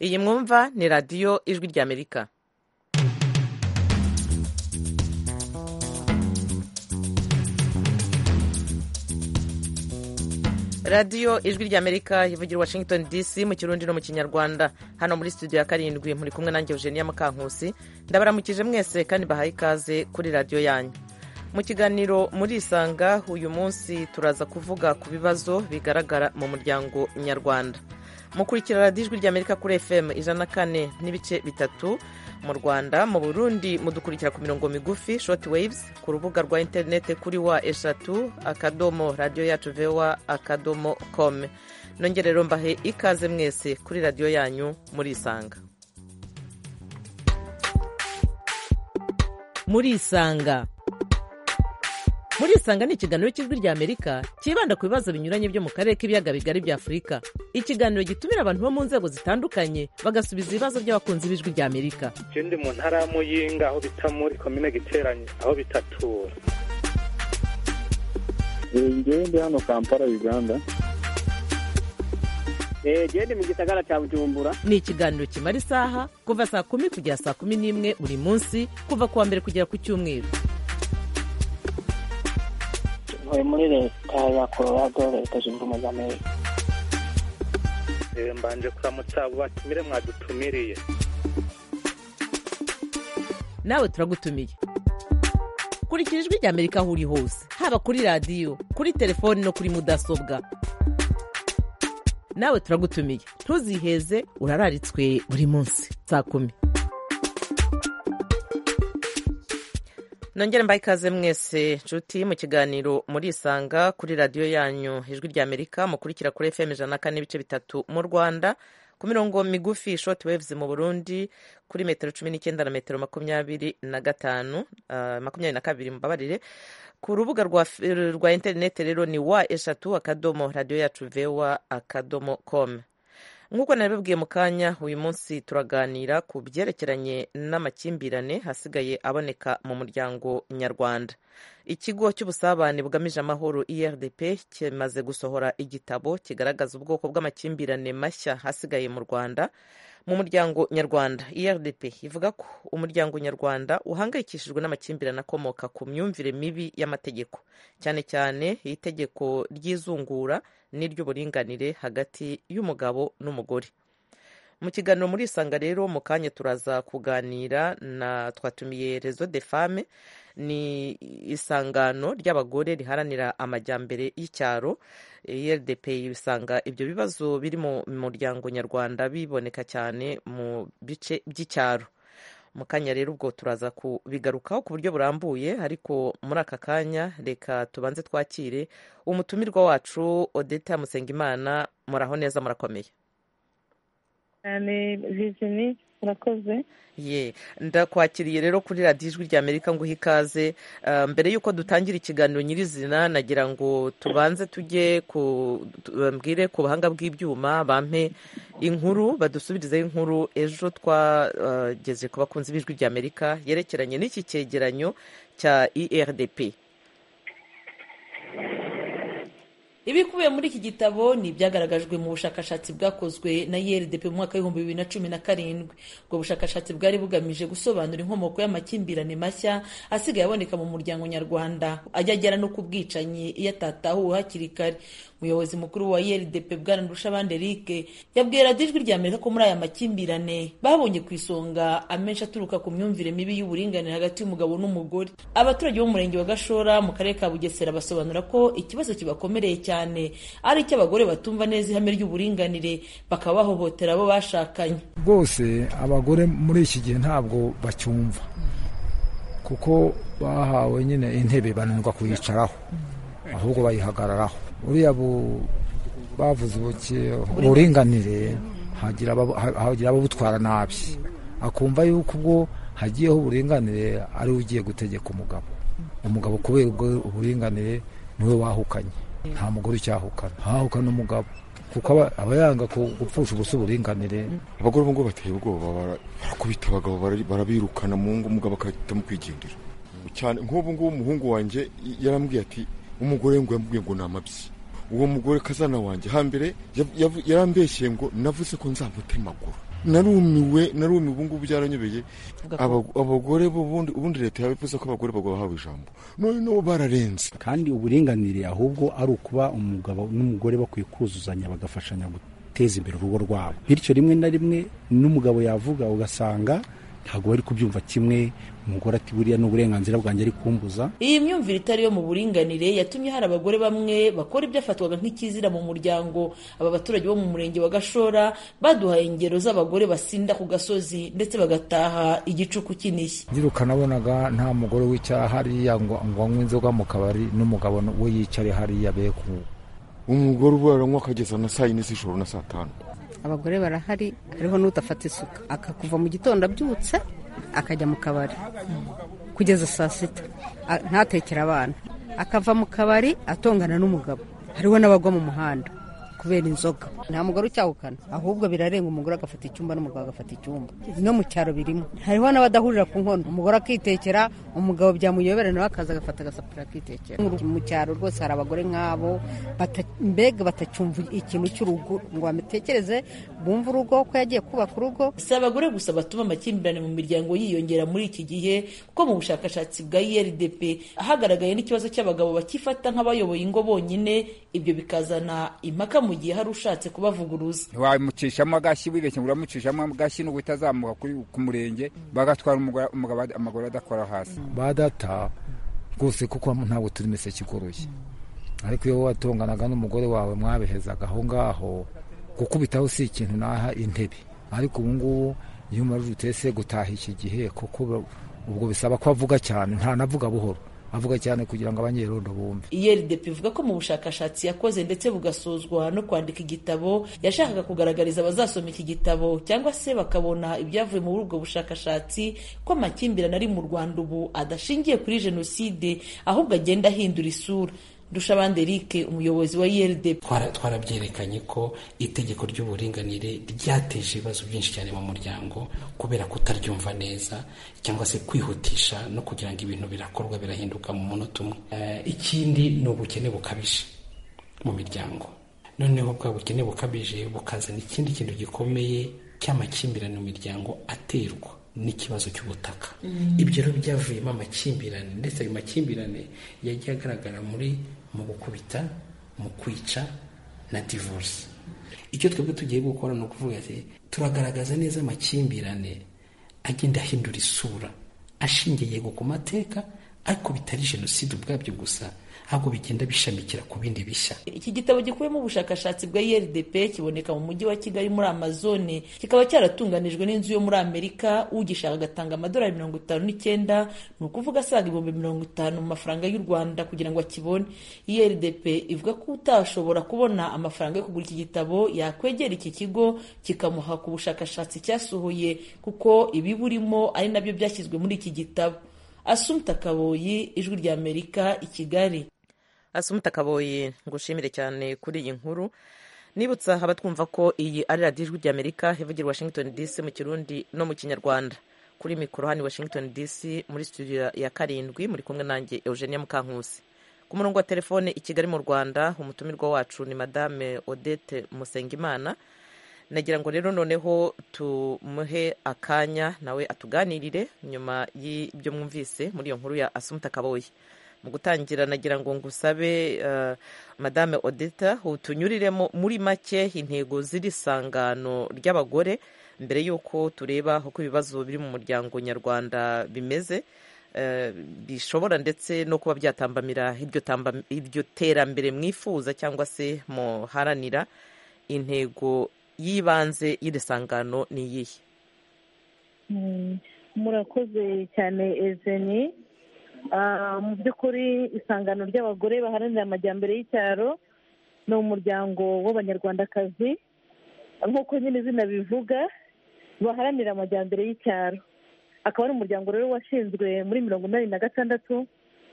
iyi mwumva ni radiyo ijwi ry'amerika radiyo ijwi ry'amerika ivugira washington dc mu kirundi no mu kinyarwanda hano muri studio ya karindwi muri kumwe nanjye eugenia mukankusi ndabaramukije mwese kandi bahaye ikaze kuri radiyo yanyu mu kiganiro muri isanga uyu munsi turaza kuvuga ku bibazo bigaragara mu muryango nyarwanda mukurikira radiyo ijwi ry'amerika kuri fm ijana na kane n'ibice bitatu mu rwanda mu burundi mudukurikira ku mirongo migufi shoti waves ku rubuga rwa interineti kuri wa eshatu akadomo radiyo yacu vewa akadomo kome nongere rero mbahe ikaze mwese kuri radiyo yanyu muri isanga muri isanga muri isanga ni ikiganiro cy'ijwi ry'amerika cyibanda ku bibazo binyuranye byo mu karere k'ibiyaga bigari bya afurika ikiganiro gitumira abantu bo mu nzego zitandukanye bagasubiza ibibazo by'abakunzi b'ijwi ry'amerika je ndi mu ntara ya muyinga aho bita muri komine giteranye aho bitatura njyewe ndi hano kampala uganda njyewe ndi mu gisagara cya bujumbura ni ikiganiro kimara isaha kuva saa kumi kugera saa kumi n'imwe buri munsi kuva ku wa mbere kugera ku cyumweru ntuye muri leta ya colorado leta zunze ubumwe za amerika Eh, mbanje kuramutsa abo batumire mwadutumiriye nawe turagutumiye kurikira ijwi ry'amerika aho uri hose haba kuri radiyo kuri telefoni no kuri mudasobwa nawe turagutumiye ntuziheze urararitswe buri munsi saa kumi nongere mbaye ikaze mwese nshuti mu kiganiro murisanga kuri radiyo yanyu ijwi ry'amerika mukurikira kuri fm ijana na kane ibice bitatu mu rwanda ku mirongo migufi short waves mu burundi kuri metero cumi n'icyenda na metero makumyabiri na gatanu ah, makumyabiri na kabiri mbabarire ku rubuga rwa, f- rwa interineti rero ni wa eshatu akadomo radiyo yacu vewa akadomo com nk'uko nabibabwiye mu kanya uyu munsi turaganira ku byerekeranye n'amakimbirane hasigaye aboneka mu muryango nyarwanda ikigo cy'ubusabane bugamije amahoro irdp kimaze gusohora igitabo kigaragaza ubwoko bw'amakimbirane mashya hasigaye mu rwanda mu muryango nyarwanda irdp ivuga ko umuryango nyarwanda uhangayikishijwe n'amakimbirane akomoka ku myumvire mibi y'amategeko cyane cyane itegeko ry'izungura n'iry'uburinganire hagati y'umugabo n'umugore mu kiganiro muri isanga rero mu kanya turaza kuganira na twatumiye rezo de fame ni isangano ry'abagore riharanira amajyambere y'icyaro rdp isanga ibyo bibazo biri mu muryango nyarwanda biboneka cyane mu bice by'icyaro mu kanya rero ubwo turaza kubigarukaho ku buryo burambuye ariko muri aka kanya reka tubanze twakire umutumirwa wacu odeta musengimana muraho neza murakomeye cyane vizini murakoze ye ndakwakiriye rero kuri radiyo ijwi rya amerika nguha ikaze Ah, mbere y'uko dutangira ikiganiro nyirizina nagira ngo tubanze tujye ku tu- bambwire ku buhanga bw'ibyuma bampe inkuru badusubirizeho inkuru ejo twageze ku bakunzi b'ijwi rya amerika yerekeranye n'iki cyegeranyo cya irdp ibikubiye muri iki gitabo ni ibyagaragajwe mu bushakashatsi bwakozwe na erdp mu mwaka w'ibihumbi bibiri na cumi na karindwi ubwo bushakashatsi bwari bugamije gusobanura inkomoko y'amakimbirane mashya asigaye aboneka mu muryango nyarwanda ajya agera no ku bwicanyi iyo atatahuwe hakiri kare umuyobozi mukuru wa erdp bwana ndushabandi eric yabwiye radiyo ijwi rya amerika ko muri aya makimbirane babonye ku isonga amenshi aturuka ku myumvire mibi y'uburinganire hagati y'umugabo n'umugore abaturage bo mu murenge wa gashora mu karere ka bugesera basobanura ko ikibazo kibakomereye cyane ari icy'abagore batumva neza ihame ry'uburinganire bakaba bahohotera abo bashakanye rwose abagore muri iki gihe ntabwo bacyumva kuko bahawe nyine intebe bananirwa kuyicaraho ahubwo bayihagararaho buriya bu- bavuze ubuke uburinganire hagira abab- ha- hagira ababutwara nabi akumva yuko ubwo hagiyeho uburinganire ari we ugiye gutegeka umugabo umugabo kubera ubwo uburinganire niwe wahukanye nta mugore ucyahukana hahukana umugabo kuko aba- aba yanga ku- gupfusha ubusa uburinganire abagore ubu ngubu bateye ubwoba bara- barakubita abagabo bara- barabirukana mu ngo umugabo agahitamo kwigendera cyane nk'ubu ngubu umuhungu wanjye yarambwiye ati umugore ngo yambwiye ngo ni amabyi uwo mugore kazana wanjye hambere yav- yav- yarambeshye ngo navuze ko nzamutema amaguru narumiwe narumiwe ubu ngubu byaranyobeye Aba- abagore bo ubundi ubundi leta yabivuze ko abagore bahawe ijambo none nabo bararenze kandi uburinganire ahubwo ari ukuba umugabo n'umugore bakwiye kuzuzanya bagafashanya guteza imbere urugo rwabo bityo rimwe na rimwe n'umugabo yavuga ugasanga ntabwo bari kubyumva kimwe umugore ati buriya ni uburenganzira bwanjye ari kumbuza iyi myumvire itari yo mu buringanire yatumye hari abagore bamwe bakora ibyafatwaga nk'ikizira mu muryango aba baturage bo mu murenge wa gashora baduhaye ingero z'abagore basinda ku gasozi ndetse bagataha igicuku kinishye nyiruka nabonaga nta mugore wicara hariya ngo ngo anywe inzoga mu kabari n'umugabo we yicare hariya be ku umugore ubu aranywa akageza na saa yine z'ijoro na saa tanu abagore barahari hariho n'udafata isuka akakuva mu gitondo abyutse akajya mu kabari kugeza saa sita A- ntatekere abana akava mu kabari atongana n'umugabo hariho n'abagwa mu muhanda kubera inzoga nta mugore ucyahukana ahubwo birarenga umugore agafata icyumba n'umugabo agafata icyumba no mu cyaro birimo hariho n'abadahurira ku nkono umugore akitekera umugabo byamuyobera nawe akaza agafata agasapura akitekera mu cyaro rwose hari abagore nk'abo bata- mbega batacyumva ikintu cy'urugo ngo bamutekereze bumve urugo ko yagiye kubaka urugo si abagore gusa batuma amakimbirane mu miryango yiyongera muri iki gihe kuko mu bushakashatsi bwa irdp hagaragaye n'ikibazo cy'abagabo bakifata nk'abayoboye ingo bonyine ibyo bikazana impaka mu gihe hari ushatse kubavuguruza ntiwamucishamo agashyi wibeshye ngo uramucishamo agashyi n'ubwo utazamuka kuri- ku murenge bagatwara umugore- umugabo ad- amaguru adakora hasi ba data rwose kuko ntabwo turi imiseke igoroye ariko iyo watonganaga n'umugore wawe mwabihezaga aho ngaho gukubitaho si ikintu naha intebe ariko ubu ngubu iyo umarutse se gutaha iki gihe kuko ba- ubwo bisaba ko avuga cyane ntanavuga buhoro avuga cyane kugira ngo abanyerondo bumve irdp ivuga ko mu bushakashatsi yakoze ndetse bugasozwa no kwandika igitabo yashakaga kugaragariza abazasoma iki gitabo cyangwa se bakabona ibyavuye muri ubwo bushakashatsi ko amakimbirane ari mu rwanda ubu adashingiye kuri jenoside ahubwo agenda ahindura isura ndushabande eric umuyobozi wa irdp Twara- twarabyerekanye ko itegeko ry'uburinganire ryateje ibibazo byinshi cyane mu muryango kubera kutaryumva neza cyangwa se kwihutisha no kugira ngo ibintu birakorwa birahinduka mu munota umwe Eh, ikindi ni ubukene bukabije mu miryango noneho bwa bukene bukabije bukazana ikindi kintu gikomeye cy'amakimbirane mu miryango aterwa n'ikibazo cy'ubutaka ibyo rero byavuyemo amakimbirane ndetse ayo makimbirane yagiye agaragara muri mu gukubita mu kwica na divorce icyo twebwe tugiye gukora ni ukuvuga ati turagaragaza neza amakimbirane agenda ahindura isura ashingiye yego ku mateka ariko bitari jenoside ubwabyo gusa ahubwo bigenda bishamikira ku bindi bishya iki gitabo gikubiyemo ubushakashatsi bwa irdp kiboneka mu mujyi wa kigali muri amazone kikaba cyaratunganijwe n'inzu yo muri amerika ugishaka agatanga amadolari mirongo itanu n'icyenda ni ukuvuga asaga ibihumbi mirongo itanu mu mafaranga y'u rwanda kugira ngo akibone irdp ivuga ko utashobora kubona amafaranga yo kugura iki gitabo yakwegera iki kigo kikamuha ku bushakashatsi cyasohoye kuko ibiburimo ari nabyo byashyizwe muri iki gitabo asumta kaboyi ijwi ry'amerika i kigali asumuta kaboyi ngushimire cyane kuri iyi nkuru nibutsa abatwumva ko iyi ari radiyo ijwi ry'amerika ivugira washington dc mu kirundi no mu kinyarwanda kuri mikoro hano i washington dc muri studio ya karindwi muri kumwe nanjye eugenia mukankusi ku murongo wa telefone i kigali mu rwanda umutumirwa wacu ni madame odette musengimana nagira ngo rero noneho tumuhe akanya nawe atuganirire nyuma y'ibyo mwumvise muri iyo nkuru ya asumuta kaboyi mu gutangira nagira ngo ngusabe eh, madame odita utunyuriremo muri make intego z'iri sangano ry'abagore mbere y'uko tureba uko ibibazo biri mu muryango nyarwanda bimeze eh, bishobora ndetse no kuba byatambamira iryo tamba- iryo terambere mwifuza cyangwa se muharanira intego y'ibanze y'iri sangano ni iyihe Mm, murakoze cyane ezeni Ah, mu by'ukuri isangano ry'abagore baharanira amajyambere y'icyaro ni umuryango w'abanyarwandakazi nk'uko nyine izina bivuga baharanira amajyambere y'icyaro akaba ari umuryango rero washinzwe muri mirongo inani na gatandatu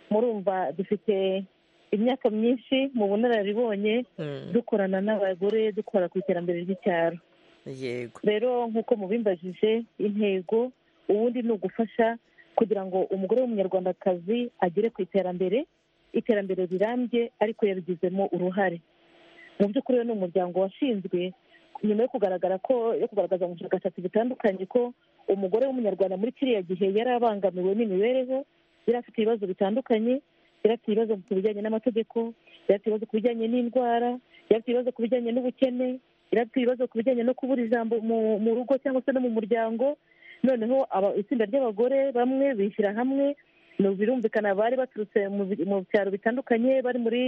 murumva dufite imyaka myinshi mu bunararibonye dukorana n'abagore dukora ku iterambere ry'icyaro yego rero nk'uko mubimbajije intego ubundi ni ugufasha kugira ngo umugore w'umunyarwandakazi agere ku iterambere iterambere rirambye ariko yabigizemo uruhare mu by'ukuri uyu ni umuryango washinzwe nyuma yo kugaragara ko yo kugaragaza mu bushakashatsi butandukanye ko umugore w'umunyarwanda muri kiriya gihe yari abangamiwe n'imibereho yari afite ibibazo bitandukanye yari afite ibibazo ku bijyanye n'amategeko yari afite ibibazo ku bijyanye n'indwara yari afite ibibazo ku bijyanye n'ubukene yari afite ibibazo ku bijyanye no kubura ijambo mu rugo cyangwa se no mu muryango noneho itsinda ry'abagore bamwe bishyira hamwe birumvikana bari baturutse mu byaro bitandukanye bari muri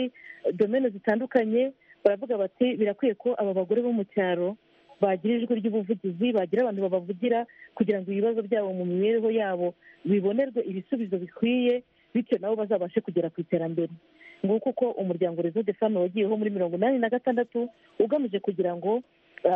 domene zitandukanye baravuga bati birakwiye ko aba bagore bo mu cyaro bagira ijwi ry'ubuvugizi bagira abantu babavugira kugira ngo ibibazo byabo mu mibereho yabo bibonerwe ibisubizo bikwiye bityo nabo bazabashe kugera ku iterambere nguko uko umuryango rezo de fano wagiyeho muri mirongo inani na gatandatu ugamije kugira ngo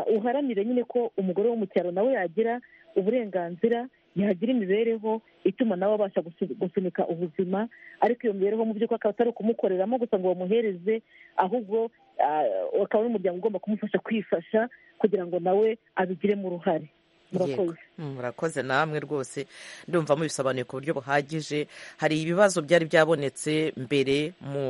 uharanire nyine ko umugore wo mu cyaro nawe yagira uburenganzira yagira imibereho ituma nawe abasha gusunika ubuzima ariko iyo mibereho mu by'ukuri akaba atari ukumukoreramo gusa ngo bamuhereze ahubwo akaba ari umuryango ugomba kumufasha kwifasha kugira ngo nawe abigiremo uruhare murakoze namwe rwose ndumva mubisobanuye ku buryo buhagije hari ibibazo byari byabonetse mbere mu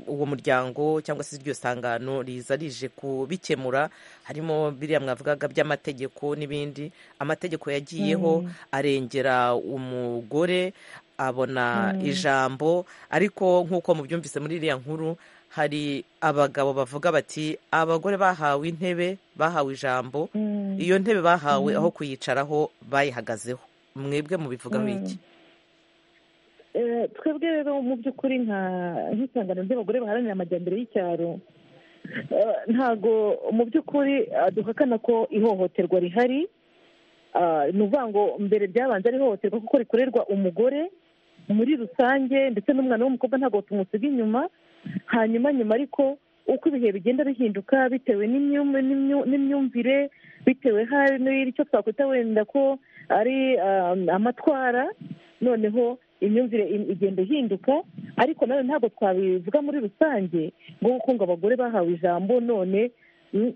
uwo muryango cyangwa se iryo sangano riza rije kubikemura harimo biriya mwavugaga by'amategeko n'ibindi amategeko yagiyeho arengera umugore abona ijambo ariko nk'uko mubyumvise muri iriya nkuru hari abagabo bavuga bati abagore bahawe intebe bahawe ijambo iyo ntebe bahawe aho kuyicaraho bayihagazeho mwebwe mubivugaho iki twebwe rero mu by'ukuri nk'isangano ry'abagore baharanira amajyambere y'icyaro ntago mu by'ukuri duhakana ko ihohoterwa rihari ni ukuvuga ngo mbere byabanza ari ihohoterwa kuko rikorerwa umugore muri rusange ndetse n'umwana w'umukobwa ntabwo tumusiga inyuma hanyuma nyuma ariko uko ibihe bigenda bihinduka bitewe n'imyumvire bitewe n'icyo twakwita wenda ko ari amatwara noneho imyumvire igenda ihinduka ariko nawe ntabwo twabivuga muri rusange nk'uko ngo abagore bahawe ijambo none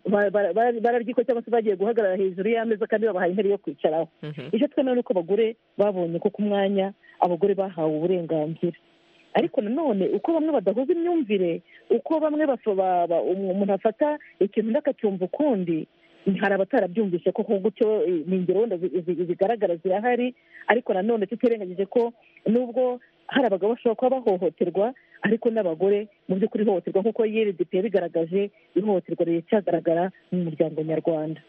bararyiko cyangwa se bagiye guhagarara hejuru y'ameza kandi babahaye intebe yo kwicaraho icyo twemera ni uko abagore babonye ko ku mwanya abagore bahawe uburenganzira ariko nanone uko bamwe badahuza imyumvire uko bamwe umuntu afata ikintu undi akacyumva ukundi hari abatarabyumvise ko gutyo ni ingero wenda zigaragara zirahari ariko nanone tutirengagije ko nubwo hari abagabo bashobora kuba bahohoterwa ariko n'abagore mu by'ukuri ihohoterwa nk'uko yeridp yabigaragaje ihohoterwa riracyagaragara mu muryango nyarwanda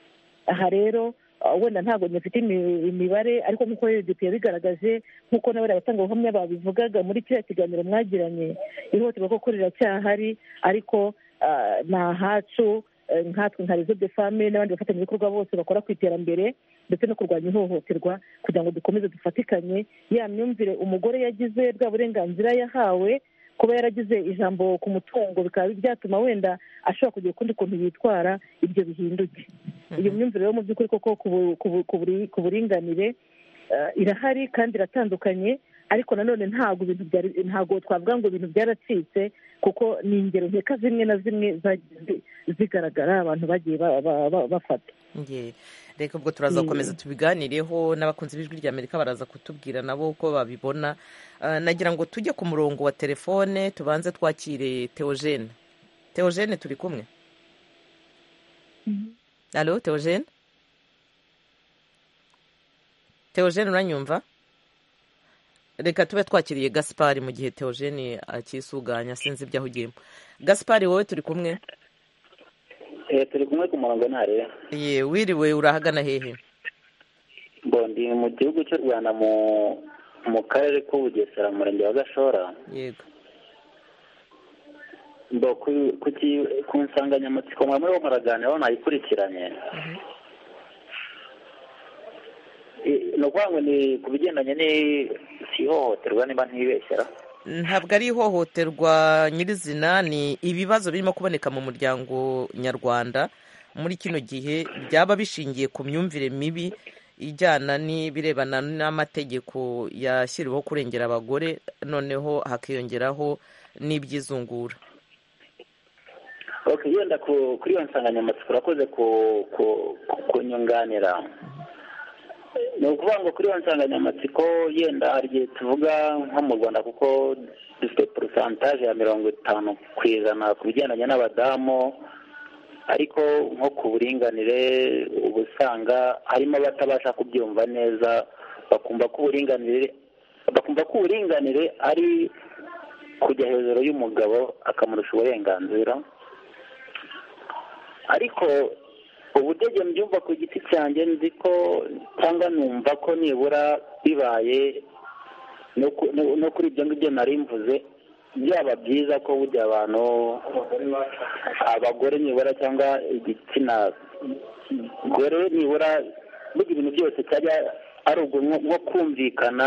aha rero wenda ntabwo dufite imibare ariko nk'uko yeridp yabigaragaje nk'uko n'abari abatangabuhamya babivugaga muri kiriya kiganiro mwagiranye ihohoterwa koko riracyahari ariko ni ahacu nkatwe nka rezo de fame n'abandi bafatanyabikorwa bose bakora ku iterambere ndetse no kurwanya ihohoterwa kugira ngo dukomeze dufatikanye ya myumvire umugore yagize bwa burenganzira yahawe kuba yaragize ijambo ku mutungo bikaba byatuma wenda ashobora kugira ukundi kuntu yitwara ibyo bihinduke iyo myumvire rero mu by'ukuri koko ku buringanire irahari kandi iratandukanye ariko nanone ntabwo ibintu ntabwo twavuga ngo ibintu byaracitse kuko ni ingero nkeka zimwe na zimwe zigaragara abantu bagiye bafata reka ubwo turaza gukomeza tubiganireho n'abakunzi b'ijwi rya amerika baraza kutubwira nabo uko babibona nagira ngo tujye ku murongo wa telefone tubanze twakire teogene teogene turi kumwe alo teogene teogene uranyumva reka tube twakiriye gaspari mu gihe teogene akisuganya sinzi ibyo ahugiyemo gaspari wowe turi kumwe turi kumwe ku murongo ntareba ye wiriwe urahagana hehe mbo ndi mu gihugu cy'u rwanda mu mu karere k'ubugesera mu murenge wa gashora yego mbo ku nsanganyamatsiko muriho muraganiraho nayikurikiranye ni ukuvuga ngo ni ku bigendanye n'ihohoterwa niba ntibeshyira ntabwo ari ihohoterwa nyirizina ni ibibazo birimo kuboneka mu muryango nyarwanda muri kino gihe byaba bishingiye ku myumvire mibi ijyana n'ibirebana n'amategeko yashyiriweho kurengera abagore noneho hakiyongeraho n'iby'izungura yenda kuri iyo nsanganyamatsiko urakoze kunyunganira ni ukuvuga ngo kuri iyo nsanganyamatsiko yenda hari igihe tuvuga nko mu rwanda kuko dufite porosantaje ya mirongo itanu ku ijana ku bigendanye n'abadamu ariko nko ku buringanire uba usanga harimo abatabasha kubyumva neza bakumva ko uburinganire bakumva ko uburinganire ari kujya hejuru y'umugabo akamurusha uburenganzira ariko ubudege mbyumva ku giti cyanjye nzi ko cyangwa numva ko nibura bibaye no kuri ibyo ngibyo nari mvuze byaba byiza ko burya abantu abagore nibura cyangwa igitsina gore nibura burya ibintu byose cyajya ari ubwo nko kumvikana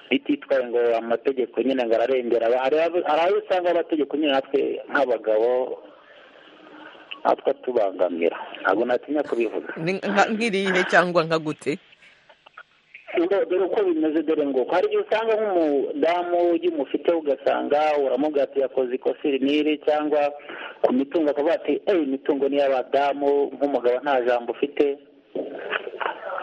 bititwaye ngo amategeko nyine ngo ararengera hari aho usanga amategeko nyine natwe nk'abagabo natwe atubangamira ntabwo natinya kubivuga nk'irihe cyangwa nka gute dore uko bimeze dore ngo hari igihe usanga nk'umudamu ujya umufite ugasanga uramubwira ati yakoze ikosa iri n'iri cyangwa ku mitungo akavuga ati eyi imitungo ni iy'abadamu nk'umugabo nta jambo ufite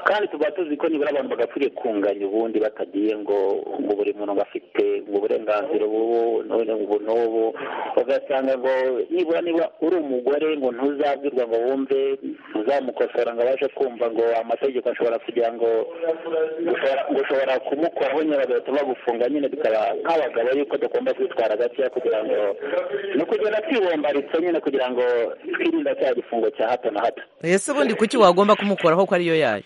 kandi tuba tuzi ko nibura abantu bagakwiriye kunganya ubundi batagiye ngo ngo buri muntu ngo afite ngo uburenganzira ubu none ubu n'ubu ugasanga ngo nibura nibura uri umugore ngo ntuzabwirwa ngo wumve ntuzamukosora ngo abashe kumva ngo amategeko ashobora kugira ngo ushobora kumukoraho nyine bagahita bagufunga nyine bikaba nk'abagabo yuko tugomba kwitwara gakeya kugira ngo ni ukugenda twibombaritse nyine kugira ngo twirinda cya gifungo cya hato na hato ese ubundi kuki wagomba kumukoraho ko ariyo yayo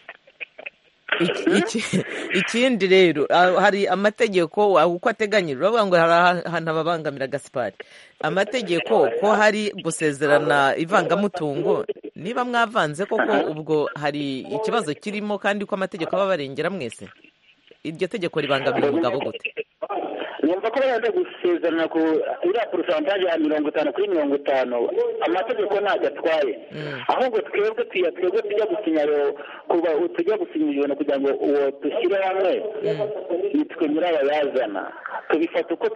ikindi rero hari amategeko uko ateganyijwe uravuga ngo hari ahantu ababangamira gasipari amategeko ko hari gusezerana ivangamutungo niba mwavanze koko ubwo hari ikibazo kirimo kandi ko amategeko aba abarengera mwese iryo tegeko ribangamira umugabo gute numva ko baza gusezerana ku iriya porosantaje ya mirongo itanu kuri mirongo itanu amategeko ntabwo atwaye ahubwo twebwe tuya twebwe tujya gusinya kuba tujya gusinya ibintu kugira ngo uwo dushyire hamwe nitwe nyirabayazana tubifata uko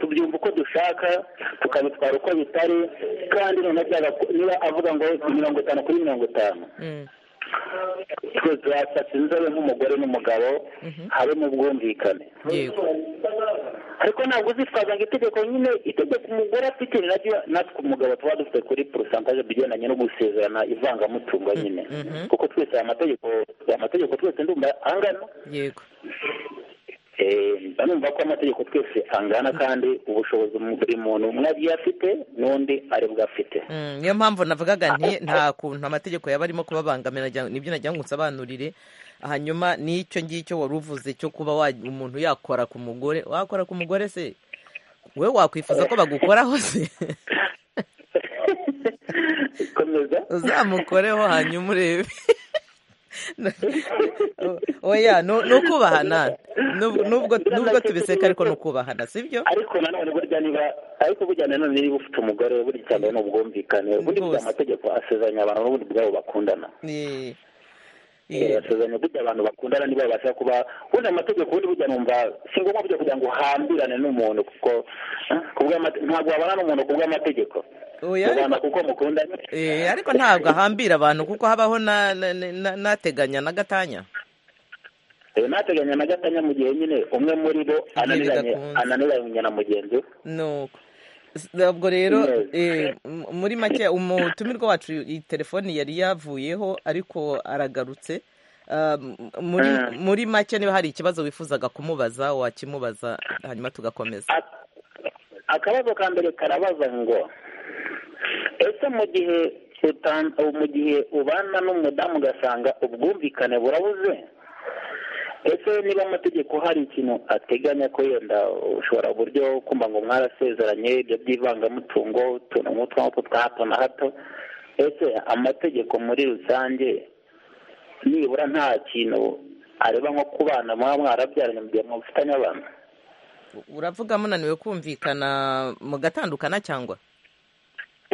tubyumva uko dushaka tukabitwara uko bitari kandi noneho niba avuga ngo mirongo itanu kuri mirongo itanu twe turasatse inzobe nk'umugore n'umugabo habemo ubwumvikane ariko ntabwo uzitwaza ngo itegeko nyine itegeko umugore afite naryo natwe umugabo tuba dufite kuri porosantaje bigendanye no gusezerana ivangamutungo nyine kuko twese aya mategeko aya mategeko twese ndumva angana yego numva ko amategeko twese angana kandi ubushobozi buri muntu umwe agiye afite n'undi aribwo afite niyo mpamvu navugaga nti nta kuntu amategeko yaba arimo kubabangamira nibyo nagira ngo nsobanurire hanyuma n'icyo ngicyo wari uvuze cyo kuba umuntu yakora ku mugore wakora ku mugore se wowe wakwifuza ko bagukoraho se uzamukoreho hanyuma urebe oya ni ukubahana nubwo tubiseka ariko ni ukubahana si byo ariko nanone burya niba ariko burya nanone niba ufite umugore buri cyane ni ubwumvikane ubundi bwa amategeko asezeranya abantu n'ubundi bwabo bakundana asezeranya burya abantu bakundana niba babasha kuba ubundi amategeko ubundi burya numva si ngombwa burya kugira ngo uhambirane n'umuntu kuko ntabwo wabana n'umuntu ku bw'amategeko ariko ntabwo ahambira abantu kuko habaho n'ateganya na gatanya n'ateganya na gatanya mu gihe nyine umwe muri bo ananiranye na mugenzi we ntabwo rero muri make umutumirwa wacu iyi telefoni yari yavuyeho ariko aragarutse muri make niba hari ikibazo wifuzaga kumubaza wakimubaza hanyuma tugakomeza akabazo ka mbere karabaza ngo ese mu gihe mu gihe ubana n'umudamu ugasanga ubwumvikane burabuze ese niba amategeko hari ikintu ateganya ko yenda ushobora uburyo kumva ngo mwarasezeranye ibyo by'ivangamutungo utuntu nk'utwako twa hato na hato ese amategeko muri rusange nibura nta kintu areba nko kubana muba mwarabyaranye mu gihe mufitanye abana uravuga munaniwe kumvikana mugatandukana cyangwa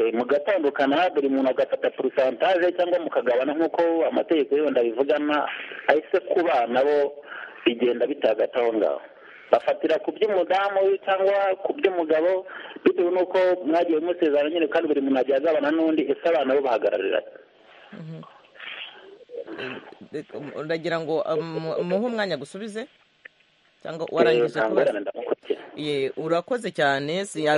mugatandukana buri muntu agafata porosantaje cyangwa mukagabana nk'uko amategeko yenda abivugana ahise ku bana bo bigenda bitagata aho ngaho bafatira ku by'umudamu cyangwa ku by'umugabo bitewe n'uko mwagiye musezerana nyine kandi buri muntu agiye agabana n'undi ese abana bo bahagarariraye uragira ngo umuhe umwanya gusubize cyangwa warangije kubaza urakoze cyane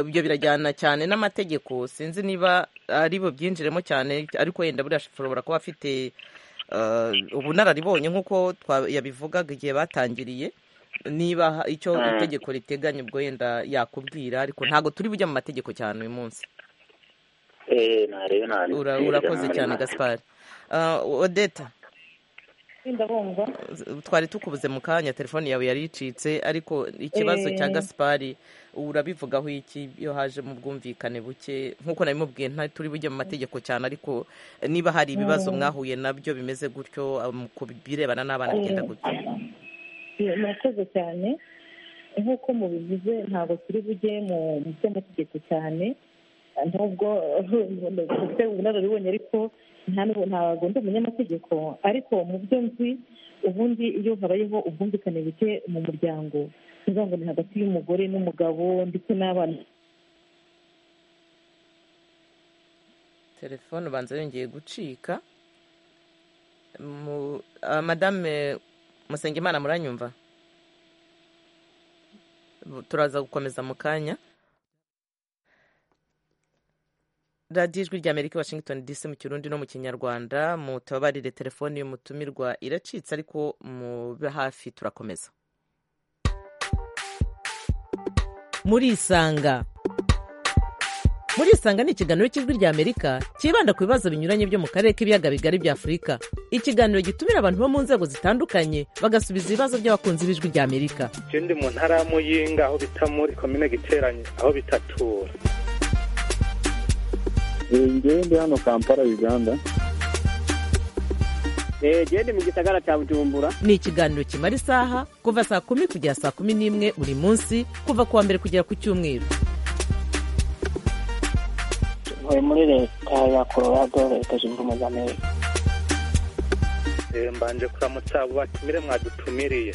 ibyo birajyana cyane n'amategeko sinzi niba ari bubyinjiremo cyane ariko wenda buriya ashobora kuba afite ubunararibonye nk'uko yabivugaga igihe batangiriye niba icyo itegeko riteganya ubwo wenda yakubwira ariko ntabwo turi bujya mu mategeko cyane uyu munsi urakoze cyane gaspari odeta twari tukubuze mu kanya telefone yawe yari icitse ariko ikibazo cya gaspari urabivugaho iki iyo haje mu bwumvikane buke nk'uko nabimubwiye nta turi bujye mu mategeko cyane ariko niba hari ibibazo mwahuye nabyo bimeze gutyo ku birebana n'abana bigenda gutyo murakoze cyane nk'uko mubivuze ntabwo turi bujye mu by'amategeko cyane nubwo dufite ubunararibonye ariko ntabwo ndi umunyamategeko ariko mu byo nzi ubundi iyo habayeho ubwumvikane buke mu muryango bivuga ngo ni hagati y'umugore n'umugabo ndetse n'abana telefone ubanza yongeye gucika madame musengimana muranyumva turaza gukomeza mu kanya radiyo ijwi ry'amerika washington dc mu kirundi no mu kinyarwanda mutabarire telefone y'umutumirwa iracitse ariko mube hafi turakomeza murisanga murisanga ni ikiganiro cy'ijwi ry'amerika cyibanda ku bibazo binyuranye byo mu karere k'ibiyaga bigari bya afurika ikiganiro gitumira abantu bo mu nzego zitandukanye bagasubiza ibibazo by'abakunzi b'ijwi ry'amerika ikindi mu ntara ya muyinga aho bita muri komine giteranye aho bitatura ngewe ndi hano kampala uganda mu gisagara cya bujumbura ni ikiganiro kimara isaha kuva saa kumi kugera saa kumi n'imwe buri munsi kuva ku wa mbere kugera ku cyumweru ntuye muri leta ya colorado leta zunze ubumwe za amerika mbanje kuramutsa abo batumire mwadutumiriye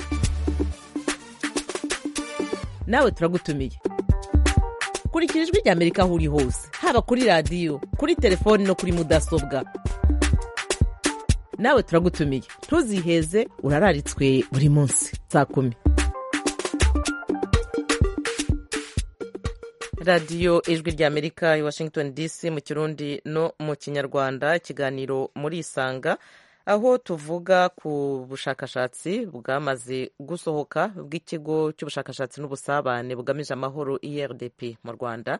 nawe turagutumiye kurikira ijwi rya amerika aho uri hose haba kuri radiyo kuri telefoni no kuri mudasobwa nawe turagutumiye ntuziheze urararitswe buri munsi saa kumi radiyo ijwi rya amerika i washington dc mu kirundi no mu kinyarwanda ikiganiro muri isanga aho tuvuga ku bushakashatsi bwamaze gusohoka bw'ikigo cy'ubushakashatsi n'ubusabane bugamije amahoro irdp mu rwanda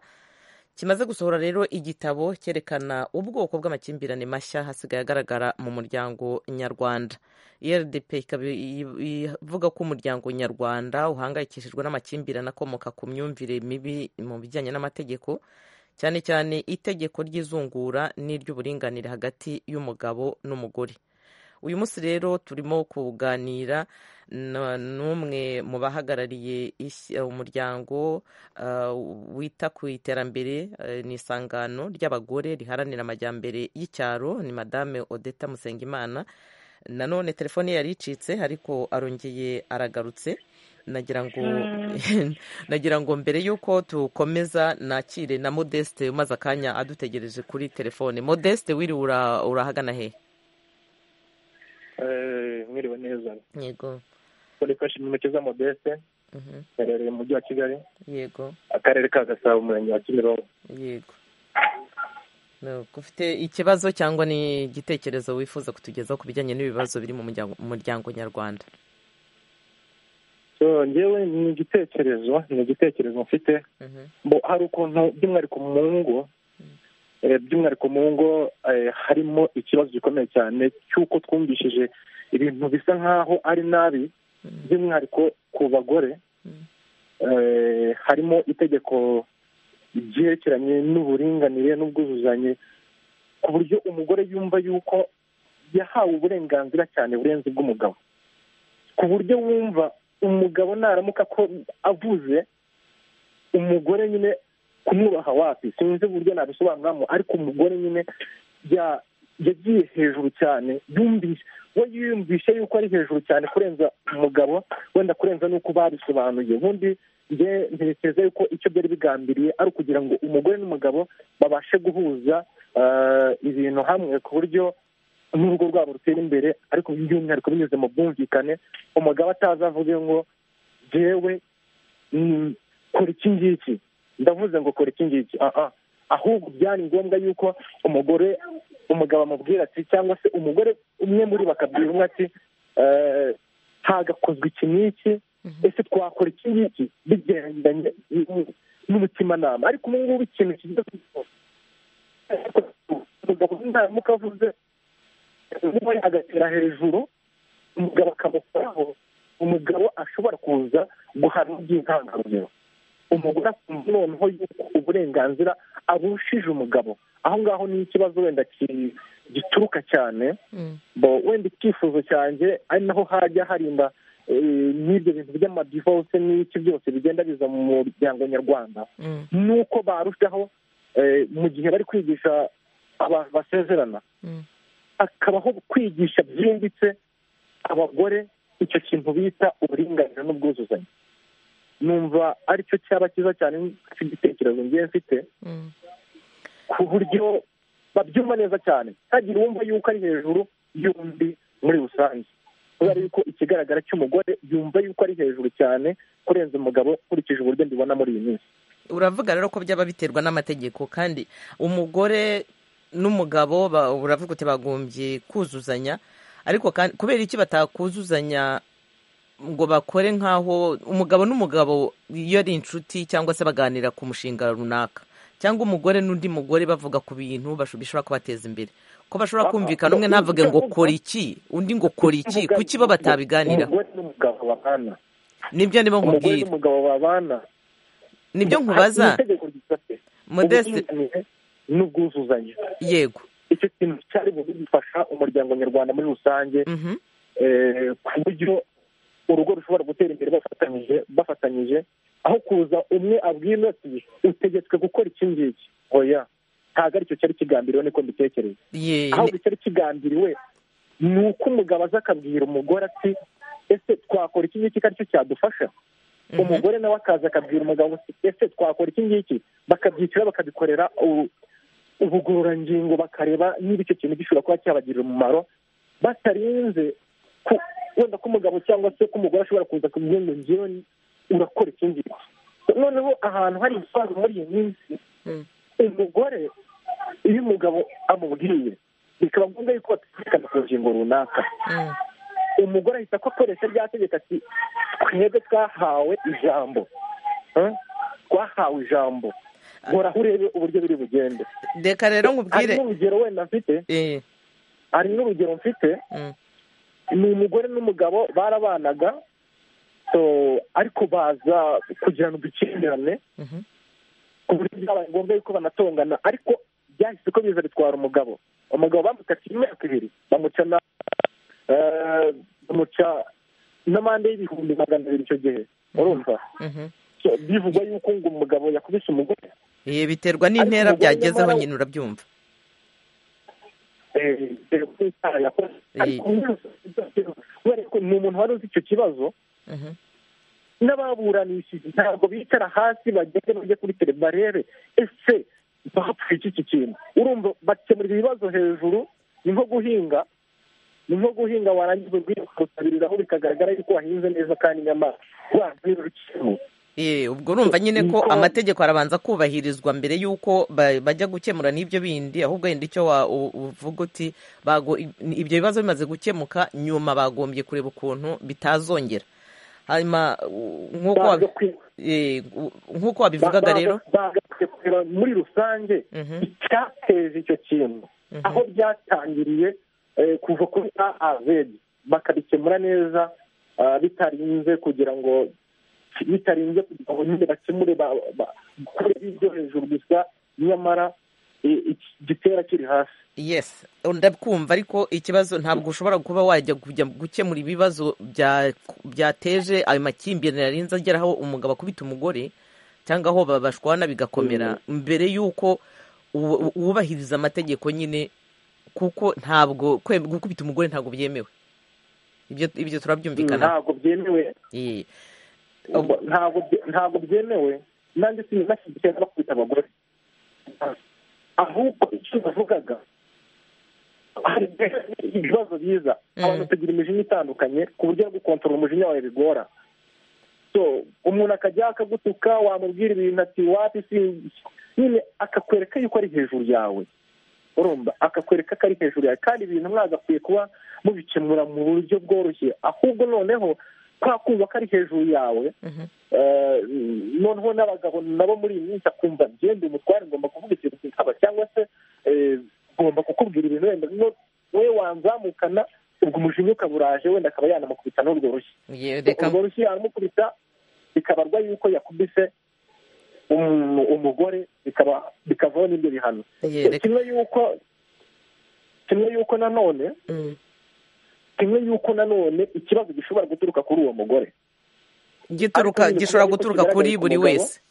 kimaze gusohora rero igitabo cyerekana ubwoko bw'amakimbirane mashya hasigaye agaragara mu muryango nyarwanda irdp ikaba ivuga ko umuryango nyarwanda uhangayikishijwe n'amakimbirane akomoka ku myumvire mibi mu bijyanye n'amategeko cyane cyane itegeko ry'izungura n'iry'uburinganire hagati y'umugabo n'umugore uyu munsi rero turimo kuganira n'umwe mu bahagarariye umuryango wita ku iterambere ni isangano ry'abagore riharanira amajyambere y'icyaro ni madame odeta musengimana nanone telefone yari icitse ariko arongeye aragarutse nagira ngo nagira ngo mbere y'uko tukomeza nakire na modeste umaze akanya adutegereje kuri telefone modeste wiriwe urahagana hehe mwiriwe neza yego kuri kashi intoki za modeste iherereye mu mujyi wa kigali yego akarere ka gasabo umurenge wa kimironko yego ufite ikibazo cyangwa ni igitekerezo wifuza kutugezaho ku bijyanye n'ibibazo biri mu muryango nyarwanda ngewe ni igitekerezo ni igitekerezo mfite hari ukuntu by'umwihariko mu ngo by'umwihariko mu ngo harimo ikibazo gikomeye cyane cy'uko twumvishije ibintu bisa nk'aho ari nabi by'umwihariko ku bagore harimo itegeko ryerekeranye n'uburinganire n'ubwuzuzanye ku buryo umugore yumva yuko yahawe uburenganzira cyane burenze bw'umugabo ku buryo wumva umugabo naramuka ko avuze umugore nyine kumwubaha wapi sinzi uburyo nabisobanuramo ariko umugore nyine yagiye hejuru cyane yumvise we yumvise yuko ari hejuru cyane kurenza umugabo wenda kurenza n'uko babisobanuye ubundi njye ntekereza yuko icyo byari bigambiriye ari ukugira ngo umugore n'umugabo babashe guhuza ibintu hamwe ku buryo n'urugo rwabo rutera imbere ariko by'umwihariko binyuze mu bwumvikane umugabo atazavuge ngo jewe kora iki ngiki ndavuze ngo kora iki ngiki aha ahubwo byari ngombwa yuko umugore umugabo amubwira ati cyangwa se umugore umwe muri bakabwira umwe ati hagakozwe iki n'iki ese twakora iki ngiki bigendanye n'umutimanama ariko ubu ngubu ikintu kigiye kugikora umugabo n'indahemuka avuze umugore agatera hejuru umugabo akamukoraho umugabo ashobora kuza guhana by'intangarugero umugore akumva noneho yuko uburenganzira abushije umugabo aho ngaho ni ikibazo wenda gituruka cyane wenda icyifuzo cyanjye ari naho hajya harinda n'ibyo bintu by'amadivorce n'iki byose bigenda biza mu muryango nyarwanda nuko barushaho mu gihe bari kwigisha abantu basezerana hakabaho kwigisha byimbitse abagore icyo kintu bita uburinganire n'ubwuzuzanye numva aricyo cyaba cyiza cyane cy'igitekerezo ngiye mfite ku buryo babyumva neza cyane ntagira uwumva yuko ari hejuru y'undi muri rusange kubera yuko ikigaragara cy'umugore yumva yuko ari hejuru cyane kurenza umugabo nkurikije uburyo mbibona muri iyi minsi uravuga rero ko byaba biterwa n'amategeko kandi umugore n'umugabo uravuga uti bagombye kuzuzanya ariko kubera iki batakuzuzanya ngo bakore nk'aho umugabo n'umugabo iyo ari inshuti cyangwa se baganira ku mushinga runaka cyangwa umugore n'undi mugore bavuga ku bintu bishobora kubateza imbere ko bashobora kumvikana umwe ntavuge ngo kora iki undi ngo kora iki kuki bo batabiganiraho nibyo nibo nkubwira nibyo nkubaza modeste n'ubwuzuzanye yego icyo kintu cyari bubi gifasha umuryango nyarwanda muri rusange ku buryo urugo rushobora gutera imbere bafatanyije bafatanyije aho kuza umwe abwira ati utegetswe gukora iki ngiki oya ntabwo aricyo cyari kigambiriwe niko mbitekereza ahubwo icyari kigambiriwe ni uko umugabo aza akabwira umugore ati ese twakora iki ngiki ko aricyo cyadufasha umugore nawe akaza akabwira umugabo ati ese twakora iki ngiki bakabyicira bakabikorera ubugororangingo bakareba niba icyo kintu gishobora kuba cyabagirira umumaro batarinze wenda ko umugabo cyangwa se ko umugore ashobora kuza ku ngo ngewe urakora ikindi noneho ahantu hari ibibazo muri iyi minsi umugore iyo umugabo amubwiye bikaba ngombwa yuko batumvikana ku ngingo runaka umugore ahita ko akoresha rya tegeko ati twebwe twahawe ijambo twahawe ijambo horaho urebe uburyo biri bugende reka rero nkubwire hari n'urugero wenda mfite hari n'urugero mfite ni umugore n'umugabo barabanaga ariko baza kugirana udukimbirane ku buryo byabaye ngombwa yuko banatongana ariko byahise ko biza bitwara umugabo umugabo bamukatiye imyaka ibiri bamuca n'amande y'ibihumbi magana abiri icyo gihe urumva bivugwa yuko ngo umugabo yakubise umugore biterwa n'intera byagezeho nyine urabyumva ni umuntu wari uzi icyo kibazo n'ababuranishije ntabwo bicara hasi bagende bajye kuri telebarere ese bapfuye iki kintu urumva bakemura ibibazo hejuru ni nko guhinga ni nko guhinga warangiza ubwira ukarusabiriraho bikagaragara yuko wahinze neza kandi nyamara wabwira urukiko ubwo urumva nyine ko amategeko arabanza kubahirizwa mbere y'uko bajya gukemura n'ibyo bindi ahubwo wenda icyo uvuga uti ibyo bibazo bimaze gukemuka nyuma bagombye kureba ukuntu bitazongera hanyuma nk'uko wabivugaga rero muri rusange icyateje icyo kintu aho byatangiriye kuva kuri aazedi bakabikemura neza bitarinze kugira ngo bitarinze kugira ngo nyine bakemure bakore ibyo hejuru gusa nyamara igitera kiri hasi yesi ndakumva ariko ikibazo ntabwo ushobora kuba wajya kujya gukemura ibibazo byateje ayo makimbirane yarinze ageraho umugabo akubita umugore cyangwa aho babashwana bigakomera mbere y'uko wubahiriza amategeko nyine kuko ntabwo gukubita umugore ntabwo byemewe ibyo turabyumvikana ntabwo byemewe ntabwo byemewe nanjye sinashyigikiye n'abakubita abagore ahubwo icyo bavugaga hari ibibazo biza abantu tugira imijinya itandukanye ku buryo gukontorora umujinya wawe bigora so umuntu akajya akagutuka wamubwira ibintu ati wapi si nyine akakwereka yuko ari hejuru yawe urumva akakwereka ko ari hejuru yawe kandi ibintu mwagakwiye kuba mubikemura mu buryo bworoshye ahubwo noneho kwa kumva ko ari hejuru yawe noneho n'abagabo nabo muri iyi minsi akumva ngende umutware ngomba kuvuga ikintu kikaba cyangwa se ngomba kukubwira ibintu wenda we wanzamukana ubwo umujinya ukaba uraje wenda akaba yanamukubita n'urwo rushyi urwo rushyi yaramukubita bikabarwa yuko yakubise umugore bikavaho n'ibyo bihano kimwe yuko kimwe yuko nanone kimwe yuko nanone ikibazo gishobora guturuka kuri uwo mugore gishobora guturuka kuri buri wese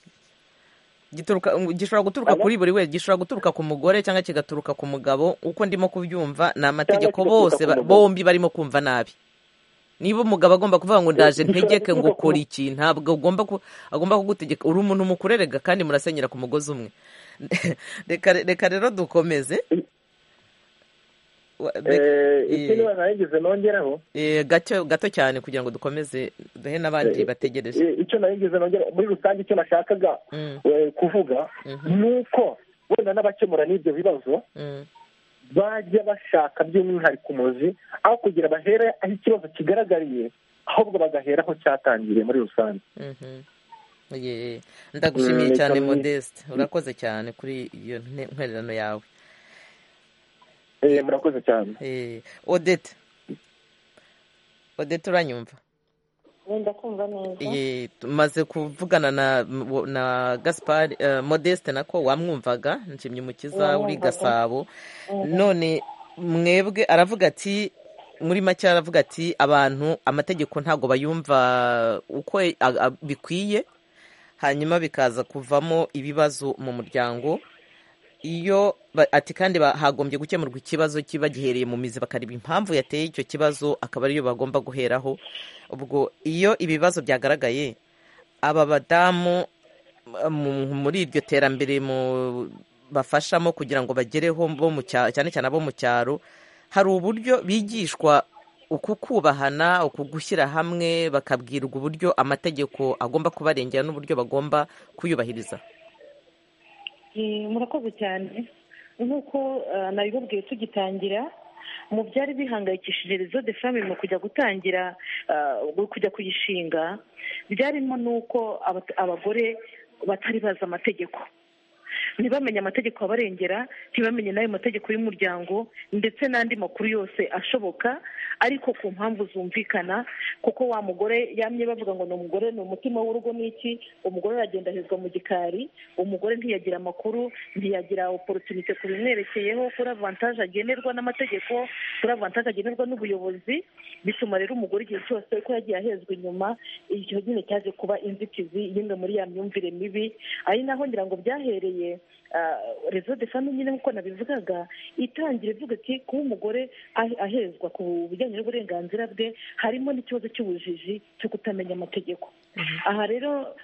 gishobora guturuka kuri buri wese gishobora guturuka ku mugore cyangwa kigaturuka ku mugabo uko ndimo kubyumva ni amategeko bose bombi barimo kumva nabi niba umugabo agomba kuvuga ngo ndaje ntegeke ngo ukora iki ntabwo agomba kugutegeka uri umuntu mukurerega kandi murasenyera ku mugozi umwe reka rero dukomeze ikindi banarengeze nongeraho gato cyane kugira ngo dukomeze duhe n'abandi bategereje icyo narengeze nongeraho muri rusange icyo nashakaga kuvuga ni uko wenda n'abakemura n'ibyo bibazo bajya bashaka by'umwihariko umuzi aho kugira bahere aho ikibazo kigaragariye ahubwo bagahera aho cyatangiriye muri rusange ndagushimiye cyane modeste urakoze cyane kuri iyo ntererano yawe murakoze cyane odete odete uranyumva wenda kumva neza tumaze kuvugana na gaspari modeste nako wamwumvaga nshimye umukiza uri gasabo none mwebwe aravuga ati muri make aravuga ati abantu amategeko ntabwo bayumva uko bikwiye hanyuma bikaza kuvamo ibibazo mu muryango iyo ati kandi hagombye gukemurwa ikibazo kiba gihereye mu mizi bakareba impamvu yateye icyo kibazo akaba ariyo bagomba guheraho ubwo iyo ibibazo byagaragaye aba badamu muri iryo terambere bafashamo kugira ngo bagereho cyane cyane abo mu cyaro hari uburyo bigishwa uku kubahana uku gushyira hamwe bakabwirwa uburyo amategeko agomba kubarengera n'uburyo bagomba kuyubahiriza murakoze cyane nk'uko nabibabwiye tugitangira mu byari bihangayikishije rezo de fami mu kujya gutangira kujya kuyishinga byarimo n'uko abagore batari bazi amategeko ntibamenye amategeko abarengera ntibamenye n'ayo mategeko y'umuryango ndetse n'andi makuru yose ashoboka ariko ku mpamvu zumvikana kuko wa mugore yamye bavuga ngo ni umugore ni umutima w'urugo n'iki umugore aragenda ahezwa mu gikari umugore ntiyagira amakuru ntiyagira oporutunite ku bimwerekeyeho kuri avantaje agenerwa n'amategeko kuri avantaje agenerwa n'ubuyobozi bituma rero umugore igihe cyose ko yagiye ahezwa inyuma icyo nyine cyaje kuba inzitizi y'imwe muri ya myumvire mibi ari naho ngira ngo byahereye rezo de fami nyine nk'uko nabivugaga itangira ivuga ati kuba umugore ahezwa ku bijyanye n'uburenganzira bwe harimo n'ikibazo cy'ubujiji cyo kutamenya amategeko aha rero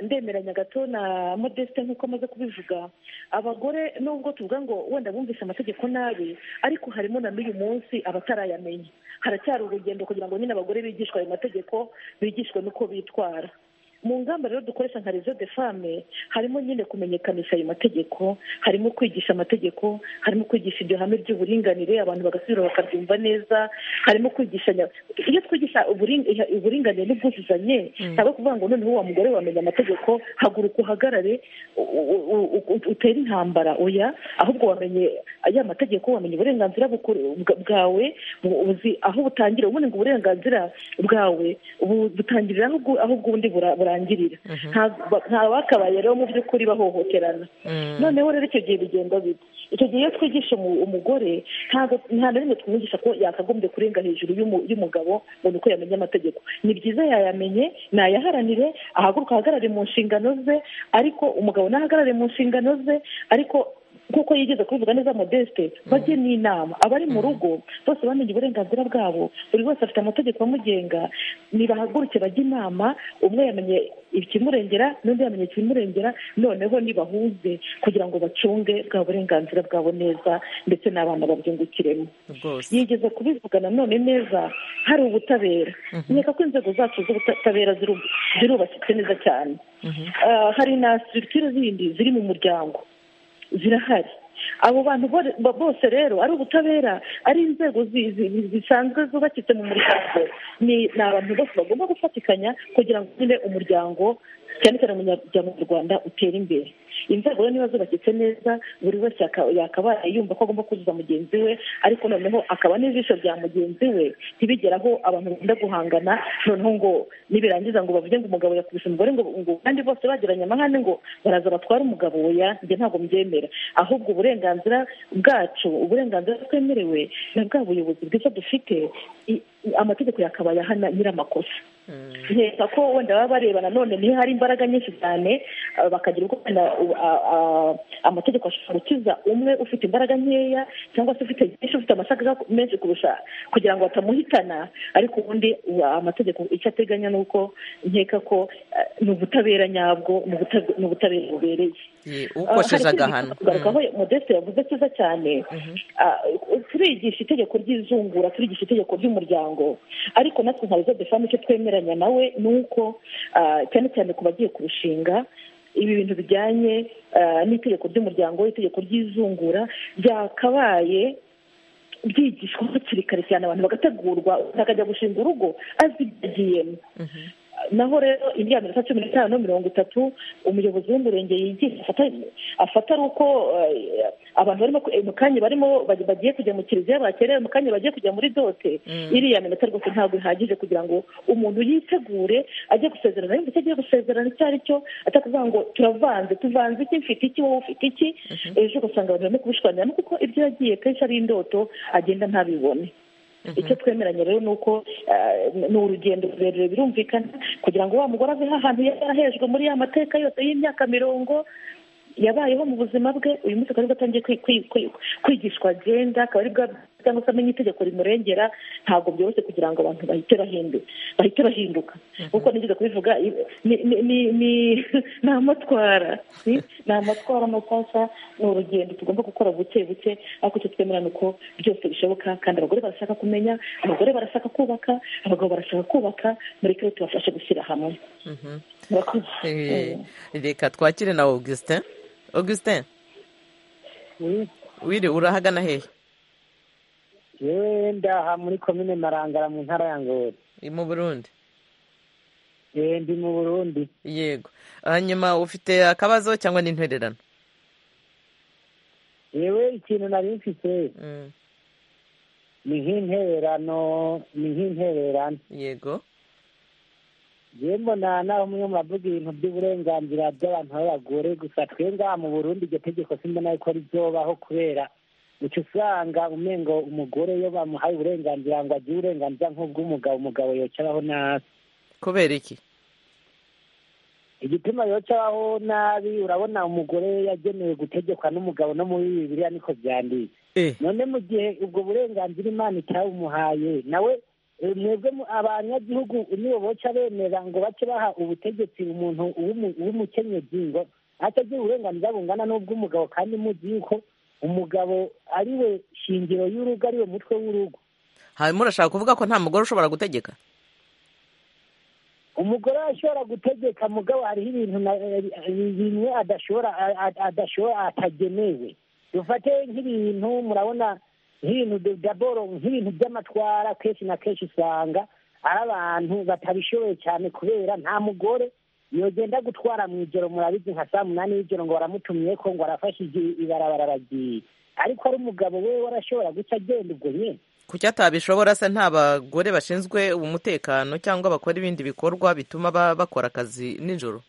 ndemeranya gato na modeste nk'uko amaze kubivuga abagore nubwo tuvuga ngo wenda bumvise amategeko nabi ariko harimo na n'uyu munsi abatarayamenya haracyari urugendo kugira ngo nyine abagore bigishwe ayo mategeko bigishwe n'uko bitwara mu ngamba rero dukoresha nka rezo de fame harimo nyine kumenyekanisha ayo mategeko harimo kwigisha amategeko harimo kwigisha iryo hame ry'uburinganire abantu bagasubira bakabyumva neza harimo kwigisha iyo twigisha uburinganire n'ubwuzuzanye ntabwo kuvuga ngo noneho wa mugore wamenya amategeko haguruka uhagarare utere intambara oya ahubwo wamenye aya mategeko wamenye uburenganzira bwawe uzi aho butangira ubundi ngo uburenganzira bwawe butangirira aho bw'ubundi burangirira nta bakabaye rero mu by'ukuri bahohoterana noneho rero icyo gihe bigenda bita icyo gihe iyo twigisha umugore nta na rimwe tumwigisha ko yakagombye kurenga hejuru y'umugabo ngo ni uko yamenya amategeko ni byiza yayamenye nayaharanire ahaguruka ahagarare mu nshingano ze ariko umugabo nahagarare mu nshingano ze ariko nk'uko yigeze kubivuga neza modeste bajye n'inama abari mu rugo bose bamenye uburenganzira bwabo buri wese afite amategeko amugenga nibahaguruke bajye inama umwe yamenye ikimurengera n'undi yamenye ikimurengera noneho nibahuze kugira ngo bacunge bwa burenganzira bwabo neza ndetse n'abana babyungukiremo yigeze kubivugana none neza hari ubutabera nkeka ko inzego zacu z'ubutabera zirubatse neza cyane hari na sitirikire zindi ziri mu muryango zirahari abo bantu bose rero ari ubutabera ari inzego zisanzwe zubakitse mu muryango ni abantu bose bagomba gufatikanya kugira ngo nyine umuryango cyane cyane umuryango nyarwanda utere imbere inzego rero niba zubakitse neza buri wese yakabaye yumva ko agomba kuzuza mugenzi we ariko noneho akaba n'ijisho rya mugenzi we ntibigeraho abantu bakunda guhangana noneho ngo nibirangiza ngo bavuge ngo umugabo yakubise umugore ngo kandi bose bagiranye amahane ngo baraza batware umugabo we njye ntabwo mbyemera ahubwo uburenganzira bwacu uburenganzira twemerewe na bwa buyobozi bwiza dufite amategeko yakabaye ahana nyir'amakosa nkeka ko wenda baba bareba nanone niyo hari imbaraga nyinshi cyane bakagira ubwo amategeko ashobora gukiza umwe ufite imbaraga nkeya cyangwa se ufite byinshi ufite amasaka menshi kurusha kugira ngo batamuhitana ariko ubundi amategeko icyo ateganya ni uko nkeka ko ni ubutabera nyabwo ni ubutabera bubereye ukosheje agahano kugarukaho modeste yavuze cyiza cyane turigisha itegeko ry'izungura turigisha itegeko ry'umuryango ariko natwe nka rezo de icyo twemeranya nawe ni uko cyane cyane ku bagiye kurushinga ibi bintu bijyanye n'itegeko ry'umuryango itegeko ry'izungura ryakabaye byigishwa hakiri kare cyane abantu bagategurwa akajya gushinga urugo azi ibyagiyemo naho rero indi minota cumi n'itanu mirongo itatu umuyobozi w'umurenge yigisha afata ari uko abantu barimo mu kanya barimo bagiye kujya mu kiliziya bakerewe mu kanya bagiye kujya muri dote iriya minota rwose ntabwo ihagije kugira ngo umuntu yitegure ajye gusezerana yumva icyo agiye gusezerana icyo ari cyo atakuvuga ngo turavanze tuvanze iki mfite iki wowe ufite iki ejo ugasanga abantu barimo kubishwaniramo kuko ibyo yagiye kenshi ari indoto agenda ntabibone icyo twemeranya rero ni uko ni urugendo rurerure birumvikana kugira ngo wa mugore ave ahantu yarahejwe muri ya mateka yose y'imyaka mirongo yabayeho mu buzima bwe uyu munsi akaba aribwo atangiye kwigishwa agenda akaba aribwo cyangwa se amenya itegeko rimurengera ntabwo byoroshye kugira ngo abantu bahite bahinduka nk'uko nigeze kubivuga ni amatwara ni amatwara mashyashya ni urugendo tugomba gukora buke buke ariko icyo twemerana uko byose bishoboka kandi abagore barashaka kumenya abagore barashaka kubaka abagabo barashaka kubaka muri kare tubafashe gushyira hamwe reka twakire na augustin augustin wiri urahagana hehe yewe ndaha muri komine marangara mu ntara ya ngoro mu burundi yewe ndi mu burundi yego hanyuma ufite akabazo cyangwa n'intererano yewe ikintu nari mfite ni nk'intererano ni nk'intererano yego yewe mbona nawe umwe mu bavuga ibintu by'uburenganzira by'abantu b'abagore gusa twe ngaha mu burundi iryo tegeko simbona ko rizobaho kubera uca usanga umengo umugore iyo bamuhaye uburenganzira ngo agire uburenganzira nk'ubw'umugabo umugabo yocaraho nabi kubera iki igituma yocaraho nabi urabona umugore yagenewe gutegekwa n'umugabo no muri bibiriya niko byanditse none mu gihe ubwo burenganzira imana itabumuhaye nawe mwebwe abanyagihugu nibo boca bemera ngo bace baha ubutegetsi umuntu w'umukenyezi ngo atagira uburenganzira bungana n'ubw'umugabo kandi muzi yuko umugabo ari we shingiro y'urugo ari we mutwe w'urugo hanyuma urashaka kuvuga ko nta mugore ushobora gutegeka umugore ashobora gutegeka mugabo hariho ibintu bimwe adashobora adashobora atagenewe dufate nk'ibintu murabona nk'ibintu daboro nk'ibintu by'amatwara kenshi na kenshi usanga ari abantu batabishoboye cyane kubera nta mugore yogenda gutwara mu ijoro murabizi nka saa munani y'ijoro ngo baramutumye ko ngo arafashe ibarabara aragiye ariko ari umugabo we warashobora guca agenda ubwo nyine kuki atabishobora se nta bagore bashinzwe umutekano cyangwa bakora ibindi bikorwa bituma bakora akazi nijoro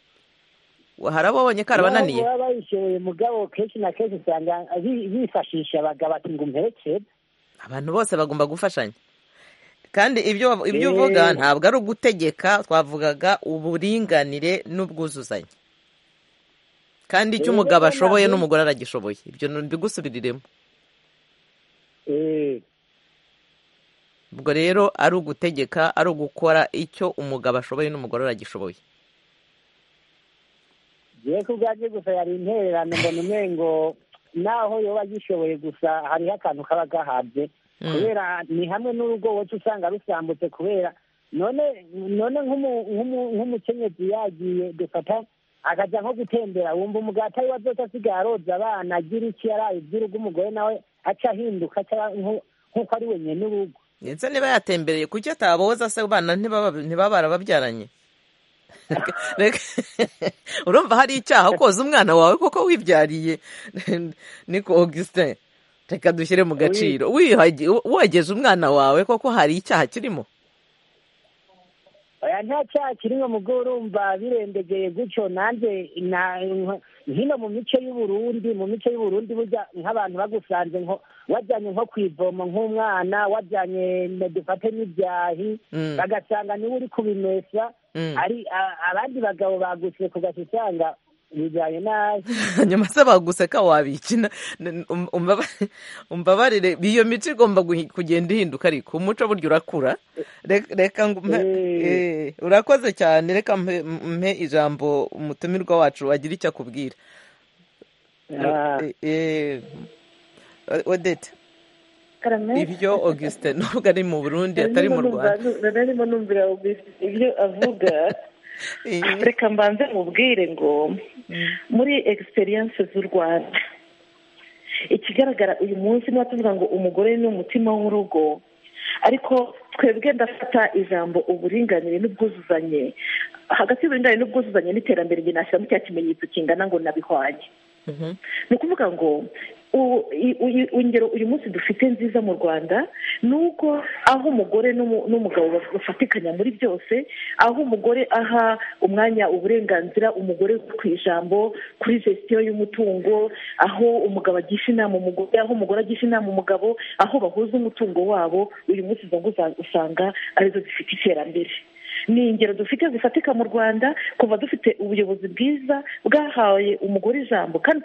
hari abo babonye karabananiye baba bayishoboye mugabo kenshi na kenshi usanga bifashisha abagabo ati ngo umperekere abantu bose bagomba gufashanya kandi ibyo ibyo uvuga ntabwo ari ugutegeka twavugaga uburinganire n'ubwuzuzanye kandi icyo umugabo ashoboye n'umugore aragishoboye ibyo ntibigusubiriremo ubwo rero ari ugutegeka ari ugukora icyo umugabo ashoboye n'umugore aragishoboye yewe ko ubwabyo gusa yari intererano mbona umwe ngo naho yoba agishoboye gusa hariho akantu kaba gahabye kubera ni hamwe n'urugo woca usanga rusambutse kubera none none nk'umukenyezi yagiye dufata akajya nko gutembera wumva umugati ari wazose asigaye aroza abana agira iki yaraye iby'urugo umugore nawe aca ahinduka nk'uko ari wenyine urugo ndetse niba yatembereye kuki ataboza se abana ntibaba barababyaranye urumva hari icyaha koza umwana wawe kuko wibyariye niko augustin reka dushyire mu gaciro wogeje umwana wawe kuko hari icyaha kirimo nta cyaha kirimo mu urumva birendegeye gutyo nanjye hino mu mico y'uburundi mu mico y'uburundi burya nk'abantu bagusanze nko wajyanye nko ku ivomo nk'umwana wajyanye dufate n'ibyahi bagasanga niba uri kubimesa ari abandi bagabo bagutse kugasanga bijyanye nabi nyuma se baguseka wabikina umbabarire iyo mico igomba kugenda ihinduka ariko umuco burya urakura reka urakoze cyane reka mpe ijambo umutumirwa wacu wagira icyo akubwira odete ibyo augustin nubwo ari mu burundi atari mu rwanda narimo numvira ibyo avuga reka mbanze mubwire ngo muri egisperiyanse z'u rwanda ikigaragara uyu munsi niba tuvuga ngo umugore ni umutima w'urugo ariko twebwe ndafata ijambo uburinganire n'ubwuzuzanye hagati y'uburinganire n'ubwuzuzanye n'iterambere njye nashyiramo cya kimenyetso kingana ngo nabihwanye ni ukuvuga ngo ingero uyu munsi dufite nziza mu rwanda ni uko aho umugore n'umugabo bafatikanya muri byose aho umugore aha umwanya uburenganzira umugore ku ijambo kuri gesitiyo y'umutungo aho umugabo agisha inama umugore aho umugore agisha inama umugabo aho bahuza umutungo wabo uyu munsi izo ngo usanga arizo zifite iterambere ni ingero dufite zifatika mu rwanda kuva dufite ubuyobozi bwiza bwahaye umugore ijambo kandi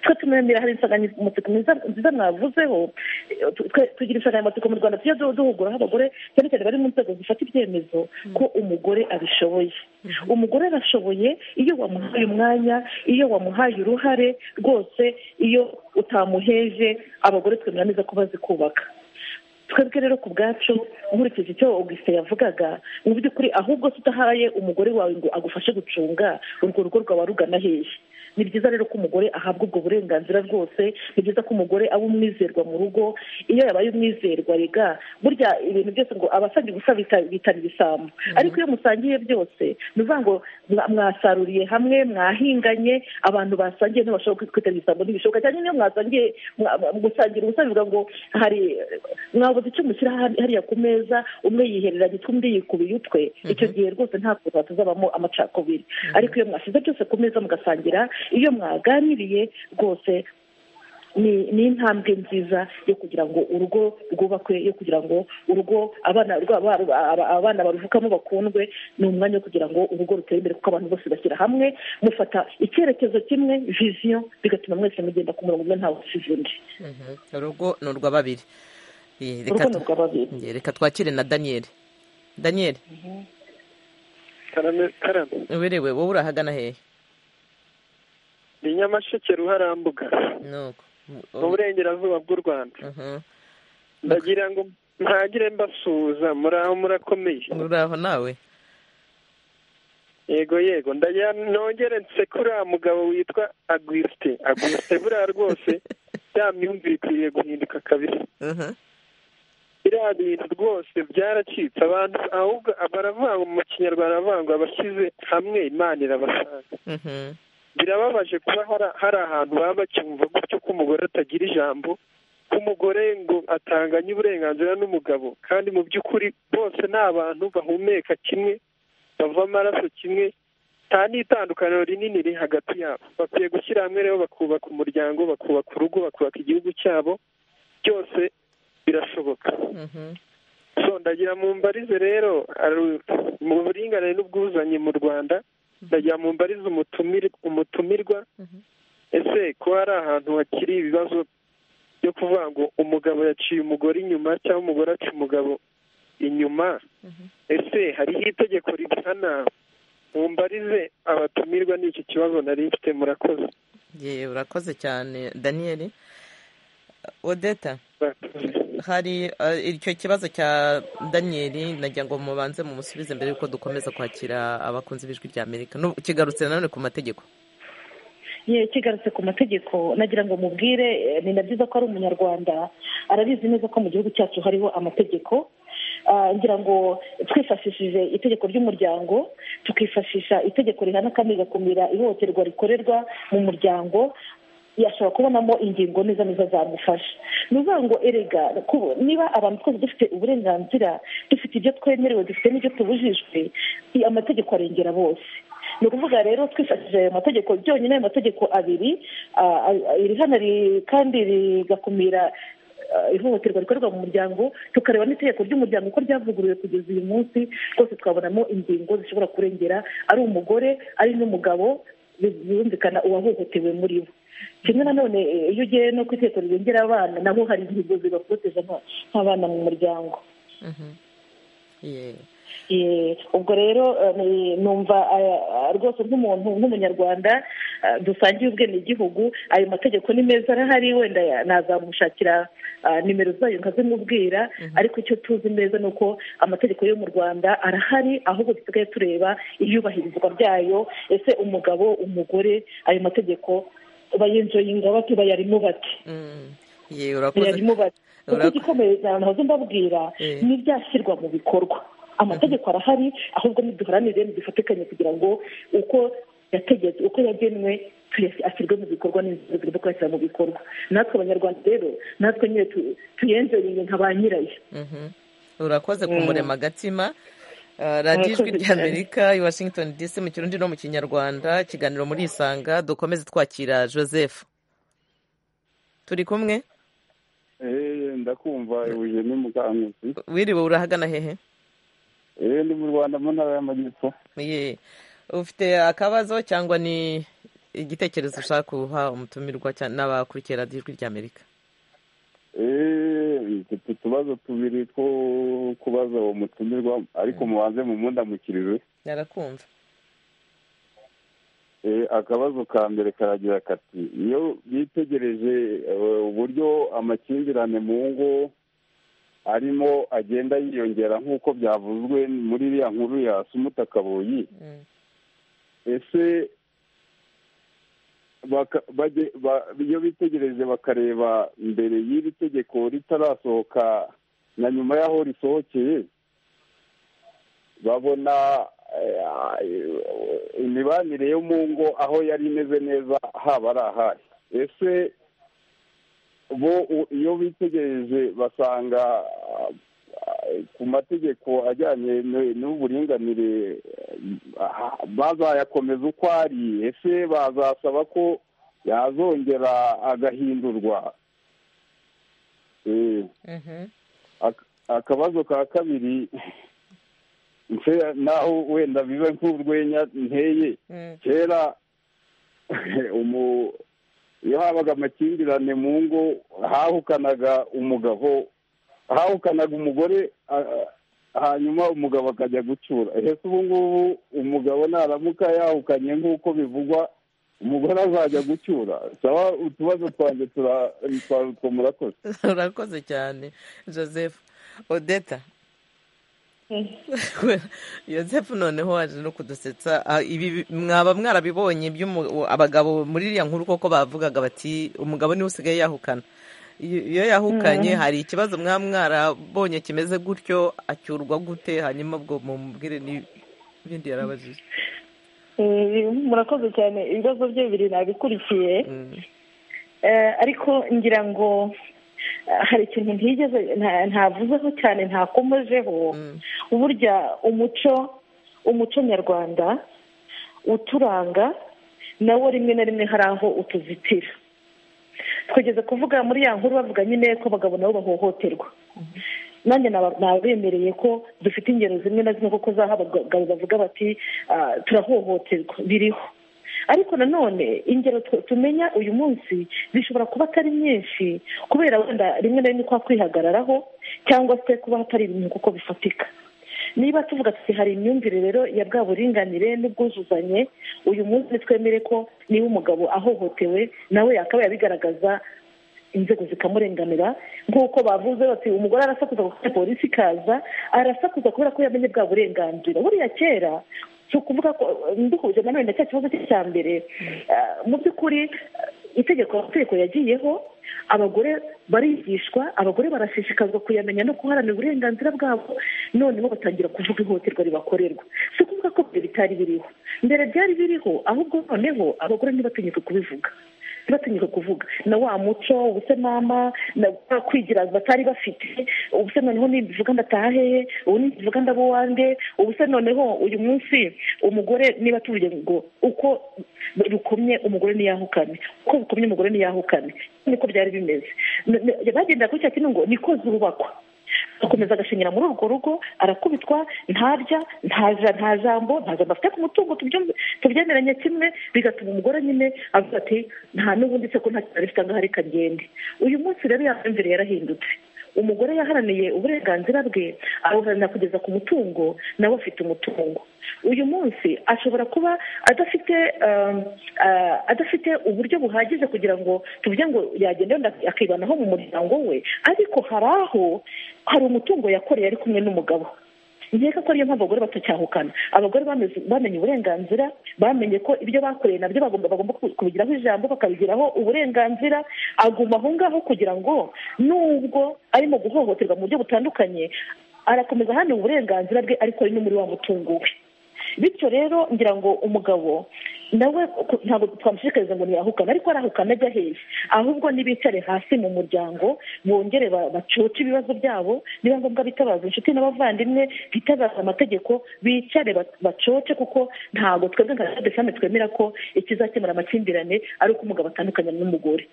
twe tumemera hari insanganyamatsiko nziza mwavuzeho tugira insanganyamatsiko mu rwanda tujya duhuguraho abagore cyane cyane bari mu nzego zifata ibyemezo ko umugore abishoboye umugore arashoboye iyo wamuhaye umwanya iyo wamuhaye uruhare rwose iyo utamuheje abagore twemera neza ko bazi kubaka twebwe rero ku bwacu nkurikije icyo augustin yavugaga mu by'ukuri ahubwo tutahaye umugore wawe ngo agufashe gucunga urwo rugo rwawe rugana hehe ni byiza rero ko umugore ahabwa ubwo burenganzira bwose ni byiza ko umugore aba umwizerwa mu rugo iyo yabaye umwizerwa rega burya ibintu byose ngo abasabye ubusa bitana ibisambo ariko iyo musangiye byose ni ukuvuga ngo mwasaruriye hamwe mwahinganye abantu basangiye ntibashobora kwitana ibisambo ntibishoboka cyane niyo mwasangiye gusangira ubusa bivuga ngo hari mwabuze icyo mushyira hariya ku meza umwe yiherera gitwe undi yikubiye utwe icyo gihe rwose ntabwo tuzabamo amacakubiri ariko iyo mwashyize byose ku meza mugasangira iyo mwaganiriye rwose ni intambwe nziza yo kugira ngo urugo rwubakwe yo kugira ngo urugo abana baruvukamo bakundwe ni umwanya wo kugira ngo urugo rutere imbere kuko abantu bose bashyira hamwe mufata icyerekezo kimwe viziyo bigatuma mwese mugenda ku murongo umwe ntawe usize undi urugo ni urwa babiri reka twakire na daniyeli daniyeli uberewe wowe urahagana hehe ni nyamasheke ruharambuga mu burengerazuba bw'u rwanda ndagira ngo ntagire mbasuhuza muraho murakomeye muraho nawe yego yego ndagira nongere nsekure uriya mugabo witwa agwisite agwisite buriya rwose ya myumvire ikwiriye guhinduka kabiri biriya bintu rwose byaracitse abantu ahubwo baravuga mu kinyarwanda baravuga ngo abashyize hamwe imana irabasanga birababaje kuba hari ahantu baba bacyumva gutyo ko umugore atagira ijambo ko umugore ngo atanganye uburenganzira n'umugabo kandi mu by'ukuri bose ni abantu bahumeka kimwe bava amaraso kimwe nta n'itandukaniro rinini riri hagati yabo bakwiye gushyira hamwe rero bakubaka umuryango bakubaka urugo bakubaka igihugu cyabo byose birashoboka ndagira mu mbarize rero mu buringanire n'ubwuzuzanye mu rwanda ndagira mu mbarize umutumirwa ese ko hari ahantu hakiri ibibazo byo kuvuga ngo umugabo yaciye umugore inyuma cyangwa umugore aca umugabo inyuma ese hariho itegeko rihana mumbarize abatumirwa n'iki kibazo nari mfite murakoze yewe urakoze cyane daniyeli odeta hari icyo kibazo cya daniyeli nagira ngo mubanze mumusubize mbere y'uko dukomeza kwakira abakunzi b'ijwi rya amerika kigarutse nanone ku mategeko kigarutse ku mategeko nagira ngo mubwire ni na byiza ko ari umunyarwanda arabizi neza ko mu gihugu cyacu hariho amategeko ngira ngo twifashishije itegeko ry'umuryango tukifashisha itegeko rihana kandi rigakumira ihohoterwa rikorerwa mu muryango yashobora kubonamo ingingo neza neza zamufasha ni ukuvuga ngo erega niba abantu twese dufite uburenganzira dufite ibyo twemerewe dufite n'ibyo tubujijwe amategeko arengera bose ni ukuvuga rero twifashishije ayo mategeko byonyine ayo mategeko abiri irihana kandi rigakumira ihohoterwa rikorerwa mu muryango tukareba n'itegeko ry'umuryango uko ryavuguruwe kugeza uyu munsi rwose twabonamo ingingo zishobora kurengera ari umugore ari n'umugabo birumvikana uwahohotewe muri bo kimwe nanone iyo ugiye no ku itegeko rirengera abana nabo hari ingingo zibaporoteje nk'abana mu muryango ubwo rero numva rwose nk'umuntu nk'umunyarwanda dusangiye ubwenegihugu ayo mategeko ni meza arahari wenda nazamushakira nimero zayo nkazimubwira ariko icyo tuzi neza ni uko amategeko yo mu rwanda arahari ahubwo dusigaye tureba iyubahirizwa ryayo ese umugabo umugore ayo mategeko bayinjoyinga bati bayarimo bati bayarimo bati kuko igikomeye cyane ntazo mbabwira ni ibyashyirwa mu bikorwa amategeko arahari ahubwo niduharanire dufatikanye kugira ngo uko yategetse uko yagenwe ashyirwe mu bikorwa n'inzego zigomba kuyashyira mu bikorwa natwe abanyarwanda rero natwe nyine tuyenjoreye nka ba nyirayo urakoze kumurema agatima radiyo ijwi ry'amerika i washington dc mu kirundi no mu kinyarwanda ikiganiro muri isanga dukomeze twakira joseph turi kumwe ndakumva ibuye ni mukanguzi wiriwe urahagana hehe eee ndi mu rwanda mu ntara y'amajyepfo ye ufite akabazo cyangwa ni igitekerezo ushaka guha umutumirwa n'abakurikiye radiyo ijwi ry'amerika mfite utubazo tubiri two kubaza uwo mutumirwa ariko mubanze mu mundamukiriwe yarakumva akabazo ka mbere karagira kati iyo bitegereje uburyo amakimbirane mu ngo arimo agenda yiyongera nk'uko byavuzwe muri iriya nkuru ya sumutakaboyi ese iyo bitegereje bakareba mbere y'iri tegeko ritarasohoka na nyuma y'aho risohokeye babona imibanire yo mu ngo aho yari imeze neza haba ari ahari ese bo iyo bitegereje basanga ku mategeko ajyanye n'uburinganire bazayakomeza uko ari ese bazasaba ko yazongera agahindurwa akabazo ka kabiri naho wenda biba nk'urwenya nteye kera iyo habaga amakimbirane mu ngo hahukanaga umugabo hahukanaga umugore hanyuma umugabo akajya gucura ese ubu ngubu umugabo naramuka yahukanye nk'uko bivugwa umugore azajya gucyura saba utubazo twanjye turaruka murakoze urakoze cyane joseph odeta joseph noneho waje no kudusetsa ibi mwaba mwarabibonye abagabo muri iriya nkuru koko bavugaga bati umugabo niwe usigaye yahukana iyo yahukanye hari ikibazo mwaba mwarabonye kimeze gutyo acyurwa gute hanyuma ubwo mumubwire n'ibindi yarabajije murakoze cyane ibibazo bye bibiri nabikurikiye ariko ngira ngo hari ikintu ntigeze ntavuzeho cyane ntakomejeho burya umuco umuco nyarwanda uturanga nawo rimwe na rimwe hari aho utuzitira twigeze kuvuga muri ya nkuru bavuga nyine ko abagabo nabo bahohoterwa nanjye nabemereye ko dufite ingero zimwe na zimwe kuko zaho abagabo bavuga bati turahohoterwa biriho ariko nanone ingero tumenya uyu munsi zishobora kuba atari nyinshi kubera wenda rimwe na rimwe kwa kwihagararaho cyangwa se kuba hatari ibintu kuko bifatika niba tuvuga tuti hari imyumvire rero ya bwa buringanire n'ubwuzuzanye uyu munsi twemere ko niba umugabo ahohotewe nawe yakaba yabigaragaza inzego zikamurenganura nk'uko bavuze bati umugore arasakuza kuko polisi ikaza arasakuza kubera ko yamenye bwa burenganzira buriya kera si ukuvuga ko nduhuje na none cya kibazo cya mbere mu by'ukuri itegeko amategeko yagiyeho abagore barigishwa abagore barashishikazwa kuyamenya no guharanira uburenganzira bwabo noneho batangira kuvuga ihohoterwa ribakorerwa si ukuvuga ko mbere bitari biriho mbere byari biriho ahubwo noneho abagore ntibatinyuke kubivuga ntibatinyuke kuvuga na wa muco ubusenama na kwigira batari bafite ubuse noneho nibivuga ndataha hehe ubu nibivuga ndabo wande ubuse noneho uyu munsi umugore niba tuvuge ngo uko bikomye umugore ntiyahukane uko bikomye umugore ntiyahukane niko byari bimeze bagendera kuri cya kintu ngo niko zubakwa akomeza agashingira muri urwo rugo arakubitwa ntarya nta jambo nta jambo afite ku mutungo tubyemeranya kimwe bigatuma umugore nyine avuga ati nta n'ubundi se ko nta kintu afite ahari kagende uyu munsi rero yamvire yarahindutse umugore yaharaniye uburenganzira bwe awuharanira kugeza ku mutungo nawe afite umutungo uyu munsi ashobora kuba adafite adafite uburyo buhagije kugira ngo tuvuge ngo yagenda akibanaho mu muryango we ariko hari aho hari umutungo yakoreye ari kumwe n'umugabo nkeka ko ariyo mpamvu abagore batacyahukana abagore bamenye uburenganzira bamenye ko ibyo bakoreye nabyo bagomba bagomba kubigiraho ijambo bakabigiraho uburenganzira aguma aho ngaho kugira ngo nubwo arimo guhohoterwa mu buryo butandukanye arakomeza ahanira uburenganzira bwe ariko ari no muri wa mutungo we bityo rero ngira ngo umugabo nawe ntabwo twamushishikariza ngo ntiyahukane ariko arahukana ajya heza ahubwo ntibicare hasi mu muryango bongere bacoce ibibazo byabo niba ngombwa bitabaza inshuti n'abavandimwe bitabaza amategeko bicare bacoce kuko ntabwo twebwe nka defamu twemera ko ikizakemura amakimbirane ari uko umugabo atandukanye n'umugore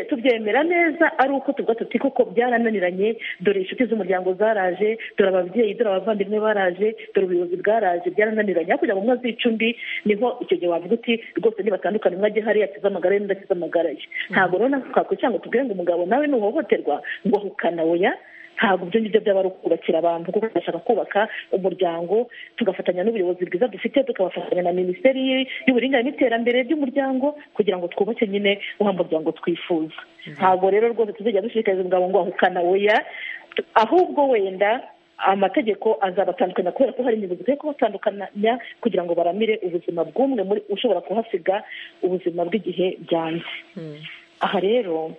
tubyemera neza ari uko tuvuga tuti kuko byarananiranye dore inshuti z'umuryango zaraje dore ababyeyi dore abavandimwe baraje dore ubuyobozi bwaraje byarananiranye hakurya mu mwezi w'icumbi niho icyo gihe wavuga uti rwose ntibatandukane umwe ajye hariya akize amagara ye n'undi akize amagara ye ntabwo rero twakwicara ngo tubwire ngo umugabo nawe nuhohoterwa ngo ahukana oya ntabwo ibyo ngibyo byaba ari ukubakira abantu kuko tugashaka kubaka umuryango tugafatanya n'ubuyobozi bwiza dufite tukabafatanya na minisiteri y'uburinganire n'iterambere ry'umuryango kugira ngo twubake nyine wa muryango twifuza ntabwo rero rwose tuzajya dushishikariza umugabo ngo ahukana oya ahubwo wenda amategeko azabatandukanya kubera ko hari ingingo zikwiye kubatandukanya kugira ngo baramire ubuzima bw'umwe muri ushobora kuhasiga ubuzima bw'igihe byanze aha rero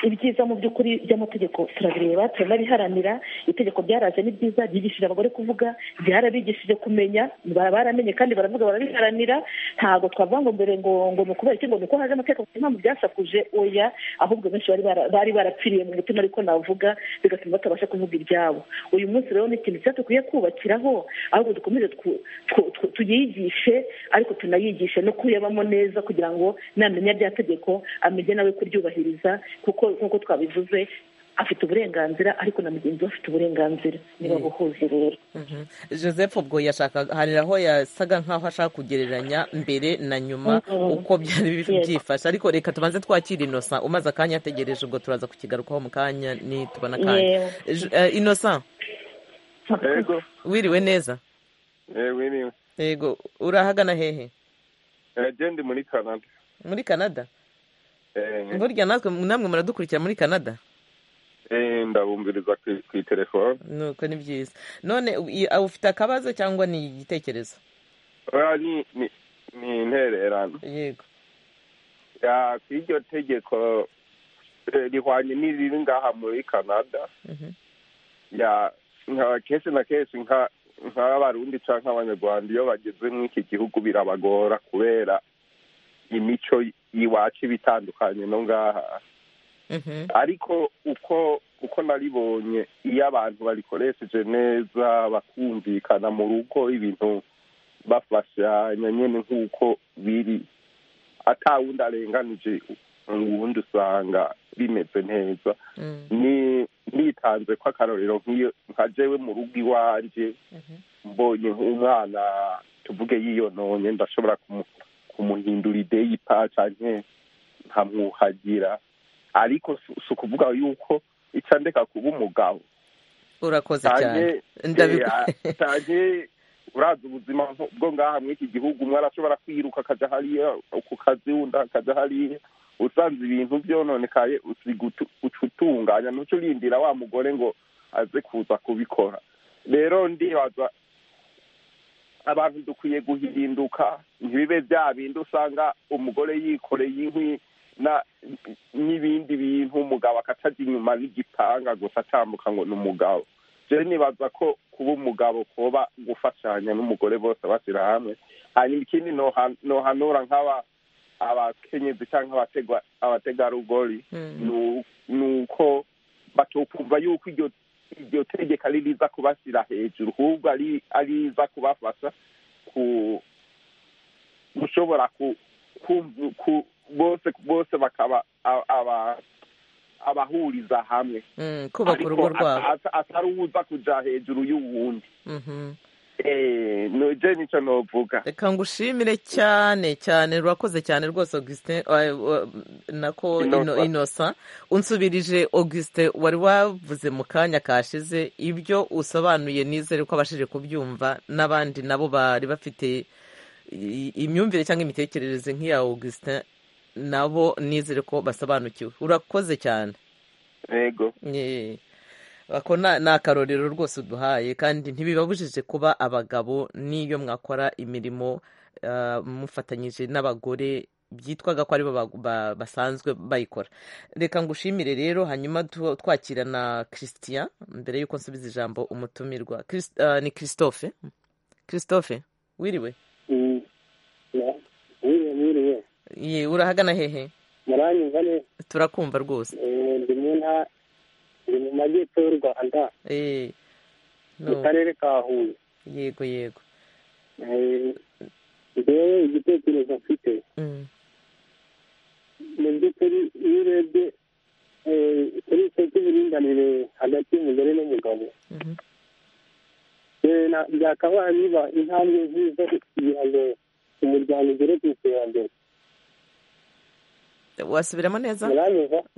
ibyiza mu by'ukuri by'amategeko turabireba turanabiharanira itegeko ryaraje ni ryiza ryigishije abagore kuvuga ryarabigishije kumenya baramenye kandi baravuga barabiharanira ntabwo twavuga ngo mbere ngo ngo ni ukubera iki ngo ni uko haje amategeko impamvu byasakuje oya ahubwo benshi bari barapfiriye mu mutima ariko navuga bigatuma batabasha kuvuga ibyabo uyu munsi rero ni ikintu cyiza dukwiye kubakiraho ahubwo dukomeze tuyigishe ariko tunayigishe no kuyabamo neza kugira ngo namenya rya tegeko amenye nawe kuryubahiriza kuko nk'uko twabivuze afite uburenganzira ariko na mugenzi we afite uburenganzira niba buhuze rero joseph ubwo yashaka hari aho yasaga nk'aho ashaka kugereranya mbere na nyuma uko byari byifashe ariko reka tubanze twakira inosa umaze akanya ategereje ubwo turaza kukigarukaho mu kanya nitubona akanya inosa wiriwe neza yego urahagana hehe ndi muri kanada muri kanada burya natwe namwe muradukurikira muri kanada ndabumbiriza ku itelefone nuko ni byiza none ufite akabazo cyangwa ni igitekerezo ni intererano yego ku iryo tegeko rihwanye n'iriri ngaha muri kanada kenshi na kenshi nk'abarundi cyangwa abanyarwanda iyo bageze nk'iki gihugu birabagora kubera imico iwacu iba itandukanye no ngaha ariko uko uko naribonye iyo abantu barikoresheje neza bakumvikana mu rugo ibintu bafashanya nyine nk'uko biri atawundi arenganije ubundi usanga bimeze neza nitanze ko akarorero nka jewe mu rugo iwanjye mbonye nk'umwana tuvuge yiyononye ndashobora kumuhindura ideyi paca nke nkamwuhagira ariko si ukuvuga yuko icya ndeka kuba umugabo urakoze cyane cyane uraza ubuzima bwo ngaha muri iki gihugu umwe arashobora kwiruka akajya hariya ku kazi wunda akajya hariya usanze ibintu byononekaye uca utunganya ntuce urindira wa mugore ngo aze kuza kubikora rero ndibaza abantu dukwiye guhinduka ntibibe bya bindi usanga umugore yikoreye inkwi n'ibindi bintu umugabo akatagira inyuma n'igipanga gusa atambuka ngo ni umugabo rero nibaza ko kuba umugabo kuba gufashanya n'umugore bose bashyira hamwe hanyuma ikindi nohanura nk'aba abakenyezi cyangwa abategarugori ni uko batukumva yuko iryo iryo tegeko ari riza kubashyira hejuru ahubwo ari riza kubafasha gushobora bose bose bakaba abahuriza hamwe kubaka urugo rwabo atari uza kujya hejuru y'uwundi nujye nicyo ntuvuga reka ngushimire cyane cyane rurakoze cyane rwose augustin nako inosa unsubirije augustin wari wavuze mu kanya kashize ibyo usobanuye nizere ko abashije kubyumva n'abandi nabo bari bafite imyumvire cyangwa imitekerereze nk'iya augustin nabo nizere ko basobanukiwe urakoze cyane yego ako ni akarorero rwose uduhaye kandi ntibibabujije kuba abagabo n'iyo mwakora imirimo mufatanyije n'abagore byitwaga ko aribo basanzwe bayikora reka ngushimire rero hanyuma twakira na christian mbere y'uko nsubiza ijambo umutumirwa ni christophe christophe wiriwe urahagana hehe muranyumva neza turakumva rwose ndi mu ntara ni mu majyepfo y'u rwanda mu karere ka huye yego yego rero igitekerezo mfite mu by'ukuri iyo urebye kuri icyo cy'uburinganire hagati y'umugore n'umugabo byakabaye biba intambwe nziza kugira ngo umuryango ugere ku iterambere wasubiramo neza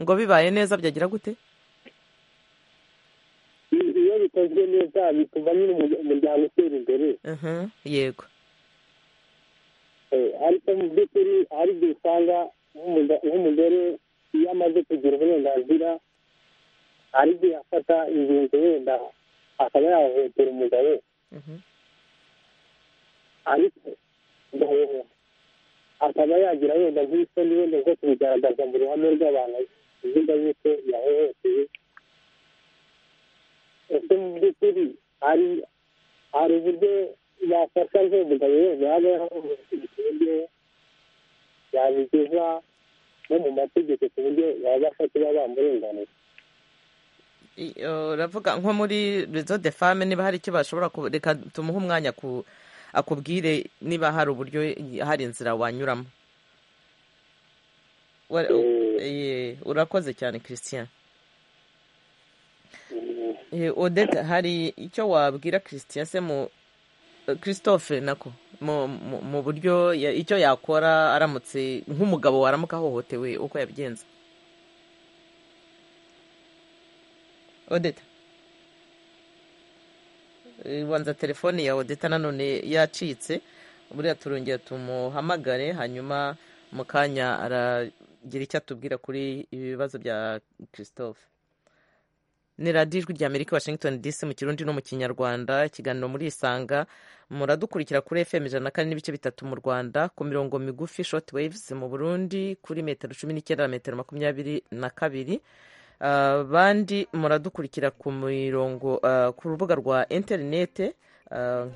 ngo bibaye neza byagira gute iyo bikozwe neza bituma nyine umuryango utera imbere yego ariko mu by'ukuri hari igihe usanga nk'umugore iyo amaze kugira uburenganzira hari igihe afata ingingo wenda akaba yahohotera umugabo ariko akaba yagira wenda nk'isoni wenda zo kubigaragaza mu ruhame rw'abantu avuga yuko yahohoteye ese mu by'ukuri hari hari uburyo yafasha nk'umugabo wese yaba yahohotewe yabigeza no mu mategeko ku buryo yabasha kuba bamurenganura uravuga nko muri rezo de fame niba hari icyo bashobora reka tumuhe umwanya akubwire niba hari uburyo hari inzira wanyuramo urakoze cyane christian odette hari icyo wabwira christian se mu christophe nako mu buryo icyo yakora aramutse nk'umugabo waramuka ahohotewe uko yabigenza odette wanza telefone ya odette nanone yacitse buriya turongera tumuhamagare hanyuma mu kanya aragira icyo atubwira kuri ibi bibazo bya christophe ni radiyo ijwi ry'amerika washington dc mu kirundi no mu kinyarwanda ikiganiro muri isanga muradukurikira kuri fm ijana na kane n'ibice bitatu mu rwanda ku mirongo migufi shoti waves mu burundi kuri metero cumi n'icyenda na metero makumyabiri na kabiri abandi muradukurikira ku mirongo ku rubuga rwa interinete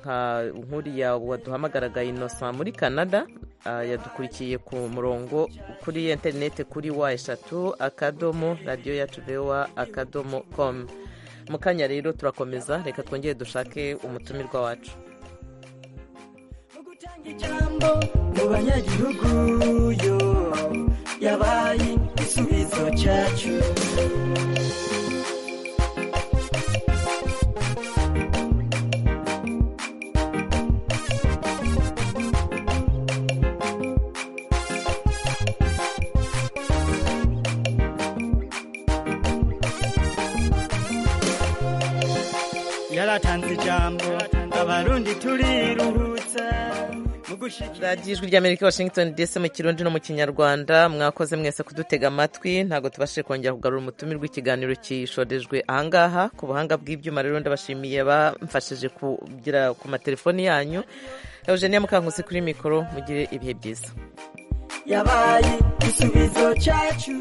nka nkuriya waduhamagaraga inosa muri canada yadukurikiye ku murongo kuri interineti kuri wa eshatu akadomo radiyo yacu vewa akadomo komu mu kanya rero turakomeza reka twongere dushake umutumirwa wacu mu banyagihugu yo yabaye igisubizo cyacu yaratanze ijambo abarundi turiruhutsa radiyo ijwi ry'amerika washington dc mu kirundi no mu kinyarwanda mwakoze mwese kudutega amatwi ntabwo tubashije kongera kugarura umutumire w'ikiganiro cyishorejwe ahangaha ku buhanga bw'ibyuma rero ndabashimiye bamfashije kugera ku matelefoni yanyu eugenie mukankusi kuri mikoro mugire ibihe byiza yabaye igisubizo cyacu